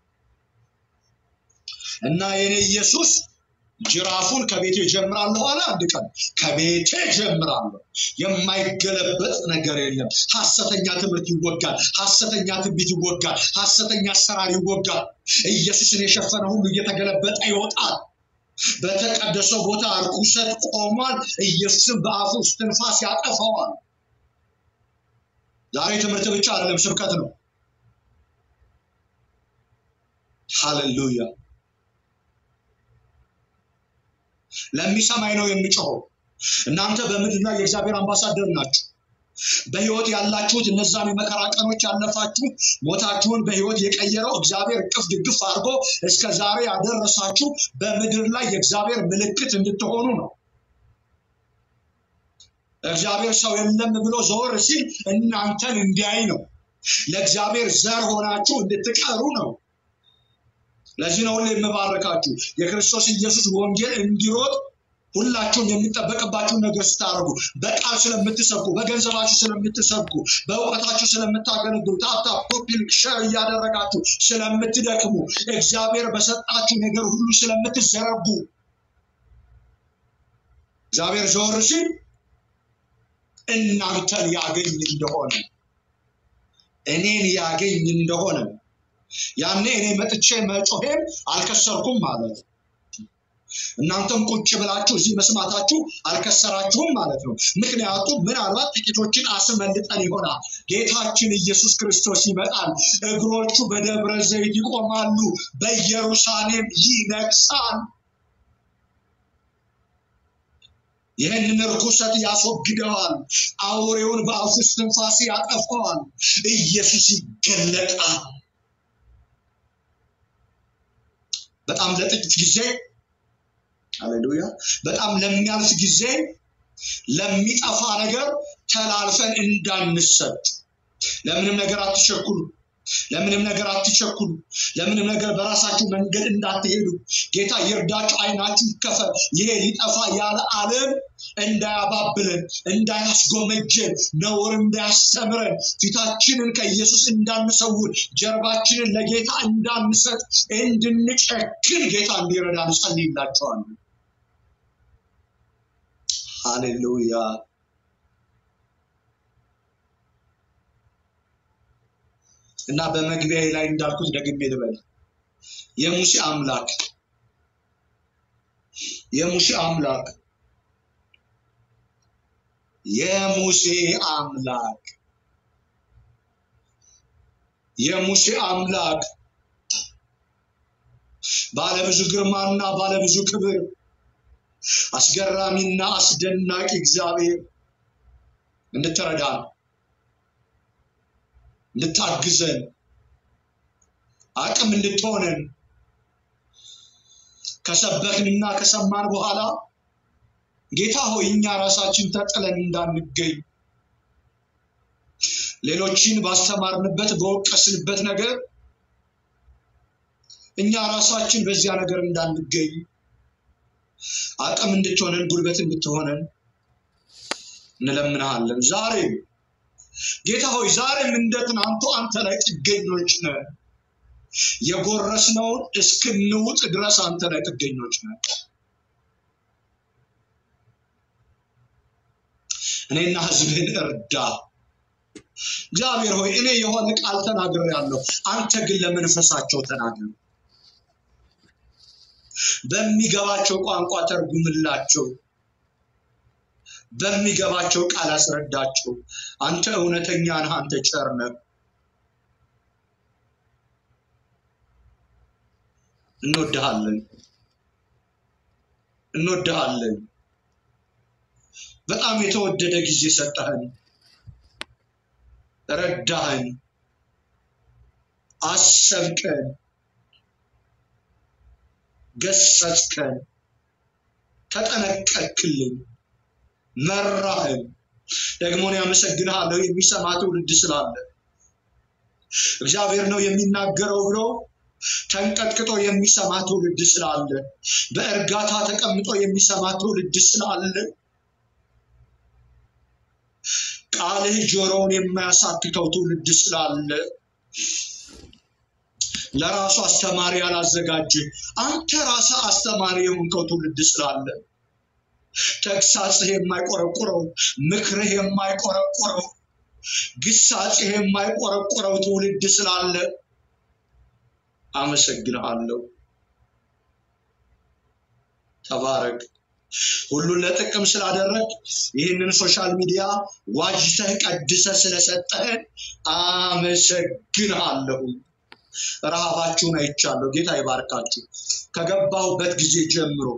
እና የኔ ኢየሱስ ጅራፉን ከቤቴ ጀምራለሁ አለ። አንድ ቀን ከቤቴ ጀምራለሁ። የማይገለበጥ ነገር የለም። ሐሰተኛ ትምህርት ይወጋል። ሐሰተኛ ትንቢት ይወጋል። ሐሰተኛ አሰራር ይወጋል። ኢየሱስን የሸፈነ ሁሉ እየተገለበጠ ይወጣል። በተቀደሰው ቦታ ርኩሰት ቆሟል። ኢየሱስን በአፉ እስትንፋስ ያጠፋዋል። ዛሬ ትምህርት ብቻ አይደለም፣ ስብከት ነው። ሃሌሉያ! ለሚሰማኝ ነው የሚጮኸው። እናንተ በምድር ላይ የእግዚአብሔር አምባሳደር ናችሁ። በህይወት ያላችሁት እነዛን የመከራ ቀኖች ያለፋችሁ ሞታችሁን በህይወት የቀየረው እግዚአብሔር እቅፍ ድግፍ አድርጎ እስከ ዛሬ ያደረሳችሁ በምድር ላይ የእግዚአብሔር ምልክት እንድትሆኑ ነው። እግዚአብሔር ሰው የለም ብሎ ዘወር ሲል እናንተን እንዲያይ ነው። ለእግዚአብሔር ዘር ሆናችሁ እንድትቀሩ ነው። ለዚህ ነው ሁሌ የምባርካችሁ የክርስቶስ ኢየሱስ ወንጌል እንዲሮጥ ሁላችሁም የሚጠበቅባችሁን ነገር ስታደርጉ በቃል ስለምትሰብኩ፣ በገንዘባችሁ ስለምትሰብኩ፣ በእውቀታችሁ ስለምታገለግሉ፣ ታፕታፕ ኮፒ ሸር እያደረጋችሁ ስለምትደክሙ፣ እግዚአብሔር በሰጣችሁ ነገር ሁሉ ስለምትዘረጉ እግዚአብሔር ዞር ሲል እናንተን ያገኝ እንደሆነ እኔን ያገኝ እንደሆነ ያኔ እኔ መጥቼ መጮሄም አልከሰርኩም ማለት ነው። እናንተም ቁጭ ብላችሁ እዚህ መስማታችሁ አልከሰራችሁም ማለት ነው። ምክንያቱም ምናልባት ጥቂቶችን አስመልጠን ይሆናል። ጌታችን ኢየሱስ ክርስቶስ ይመጣል። እግሮቹ በደብረ ዘይት ይቆማሉ፣ በኢየሩሳሌም ይነግሳል። ይህንን ርኩሰት ያስወግደዋል። አውሬውን በአፉ እስትንፋስ ያጠፋዋል። ኢየሱስ ይገለጣል። በጣም ለጥቂት ጊዜ ሃሌሉያ። በጣም ለሚያልፍ ጊዜ ለሚጠፋ ነገር ተላልፈን እንዳንሰጥ። ለምንም ነገር አትቸኩሉ። ለምንም ነገር አትቸኩሉ። ለምንም ነገር በራሳችሁ መንገድ እንዳትሄዱ። ጌታ ይርዳችሁ፣ አይናችሁ ይከፈል። ይሄ ሊጠፋ ያለ ዓለም እንዳያባብለን፣ እንዳያስጎመጀን፣ ነውር እንዳያስተምረን፣ ፊታችንን ከኢየሱስ እንዳንሰውር፣ ጀርባችንን ለጌታ እንዳንሰጥ፣ እንድንጨክን ጌታ እንዲረዳን ጸልይላቸዋለሁ። ሃሌሉያ። እና በመግቢያ ላይ እንዳልኩት ደግሜ ልበል፣ የሙሴ አምላክ የሙሴ አምላክ የሙሴ አምላክ የሙሴ አምላክ ባለብዙ ግርማና ባለብዙ ክብር አስገራሚና አስደናቂ እግዚአብሔር እንድትረዳን እንድታግዘን አቅም እንድትሆነን ከሰበክንና ከሰማን በኋላ ጌታ ሆይ እኛ ራሳችን ተጥለን እንዳንገኝ ሌሎችን ባስተማርንበት በወቀስንበት ነገር እኛ ራሳችን በዚያ ነገር እንዳንገኝ አቅም እንድትሆነን ጉልበት እንድትሆነን እንለምንሃለን። ዛሬም ጌታ ሆይ ዛሬም እንደ ትናንቱ አንተ ላይ ጥገኞች ነን። የጎረስነውን እስክንውጥ ድረስ አንተ ላይ ጥገኞች ነን። እኔና ህዝብህን እርዳ። እግዚአብሔር ሆይ እኔ የሆነ ቃል ተናግሬያለሁ፣ አንተ ግን ለመንፈሳቸው ተናገር። በሚገባቸው ቋንቋ ተርጉምላቸው፣ በሚገባቸው ቃል አስረዳቸው። አንተ እውነተኛ ነህ፣ አንተ ቸር ነህ። እንወድሃለን፣ እንወድሃለን። በጣም የተወደደ ጊዜ ሰጠህን፣ ረዳህን፣ አሰብከን፣ ገሰጽከን፣ ተጠነቀቅልን፣ መራህን። ደግሞ እኔ አመሰግንሃለሁ የሚሰማ ትውልድ ስላለ እግዚአብሔር ነው የሚናገረው ብሎ ተንቀጥቅጦ የሚሰማ ትውልድ ስላለ በእርጋታ ተቀምጦ የሚሰማ ትውልድ ስላለ ቃልህ ጆሮውን የማያሳክተው ትውልድ ስላለ ለራሱ አስተማሪ ያላዘጋጀ አንተ ራስህ አስተማሪ የሆንከው ትውልድ ስላለ ተግሳጽህ የማይቆረቁረው ምክርህ የማይቆረቁረው ግሳጽህ የማይቆረቁረው ትውልድ ስላለ አመሰግንሃለሁ። ተባረክ። ሁሉን ለጥቅም ስላደረግ ይህንን ሶሻል ሚዲያ ዋጅተህ ቀድሰህ ስለሰጠህን አመሰግንሃለሁ። ረሃባችሁን አይቻለሁ። ጌታ ይባርካችሁ። ከገባሁበት ጊዜ ጀምሮ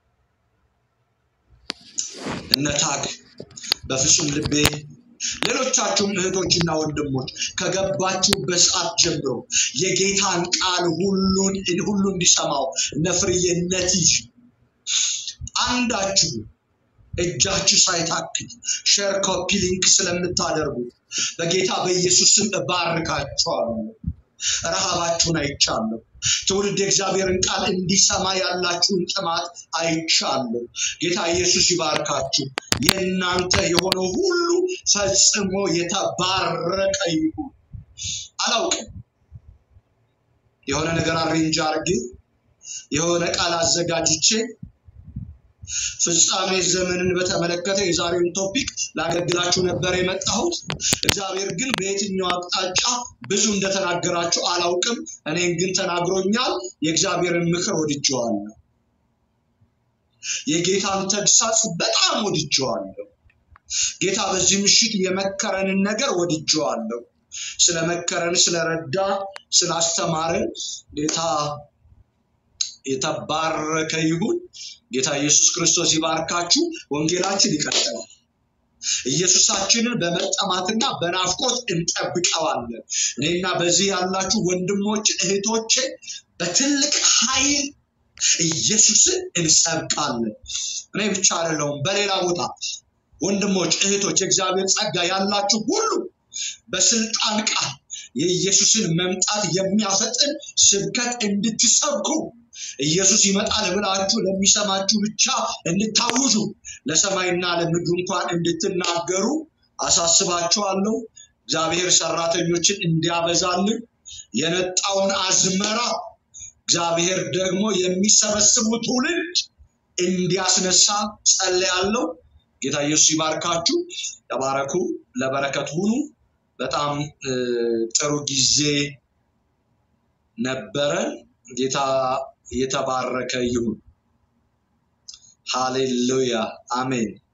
እነታግ በፍጹም ልቤ ሌሎቻችሁም እህቶችና ወንድሞች ከገባችሁበት ሰዓት ጀምሮ የጌታን ቃል ሁሉን ሁሉ እንዲሰማው እነ ፍርዬ እነ ቲጂ አንዳችሁ እጃችሁ ሳይታክት ሼር ኮፒ ሊንክ ስለምታደርጉ በጌታ በኢየሱስ ስም እባርካችኋለሁ። ረሃባችሁን አይቻለሁ። ትውልድ የእግዚአብሔርን ቃል እንዲሰማ ያላችሁን ጥማት አይቻለሁ። ጌታ ኢየሱስ ይባርካችሁ። የእናንተ የሆነው ሁሉ ፈጽሞ የተባረቀ ይሁን። አላውቅም የሆነ ነገር አሬንጅ አድርጌ የሆነ ቃል አዘጋጅቼ ፍጻሜ ዘመንን በተመለከተ የዛሬውን ቶፒክ ላገለግላችሁ ነበር የመጣሁት። እግዚአብሔር ግን በየትኛው አቅጣጫ ብዙ እንደተናገራችሁ አላውቅም። እኔን ግን ተናግሮኛል። የእግዚአብሔርን ምክር ወድጀዋለሁ። የጌታን ተግሳጽ በጣም ወድጀዋለሁ። ጌታ በዚህ ምሽት የመከረንን ነገር ወድጀዋለሁ። ስለመከረን፣ ስለረዳ፣ ስላስተማረን ጌታ የተባረከ ይሁን። ጌታ ኢየሱስ ክርስቶስ ይባርካችሁ። ወንጌላችን ይቀጥላል። ኢየሱሳችንን በመጠማትና በናፍቆት እንጠብቀዋለን። እኔና በዚህ ያላችሁ ወንድሞች እህቶቼ በትልቅ ኃይል ኢየሱስን እንሰብካለን። እኔ ብቻ አይደለሁም፣ በሌላ ቦታ ወንድሞች እህቶች፣ የእግዚአብሔር ጸጋ ያላችሁ ሁሉ በስልጣን ቃል የኢየሱስን መምጣት የሚያፈጥን ስብከት እንድትሰብኩ ኢየሱስ ይመጣል ብላችሁ ለሚሰማችሁ ብቻ እንድታውጁ ለሰማይና ለምድሩ እንኳን እንድትናገሩ አሳስባችኋለሁ። እግዚአብሔር ሰራተኞችን እንዲያበዛልን የነጣውን አዝመራ እግዚአብሔር ደግሞ የሚሰበስቡ ትውልድ እንዲያስነሳ ጸልያለሁ። ጌታ ኢየሱስ ይባርካችሁ። ተባረኩ። ለበረከት ሁኑ። በጣም ጥሩ ጊዜ ነበረን። ጌታ የተባረከ ይሁን። ሃሌሉያ አሜን።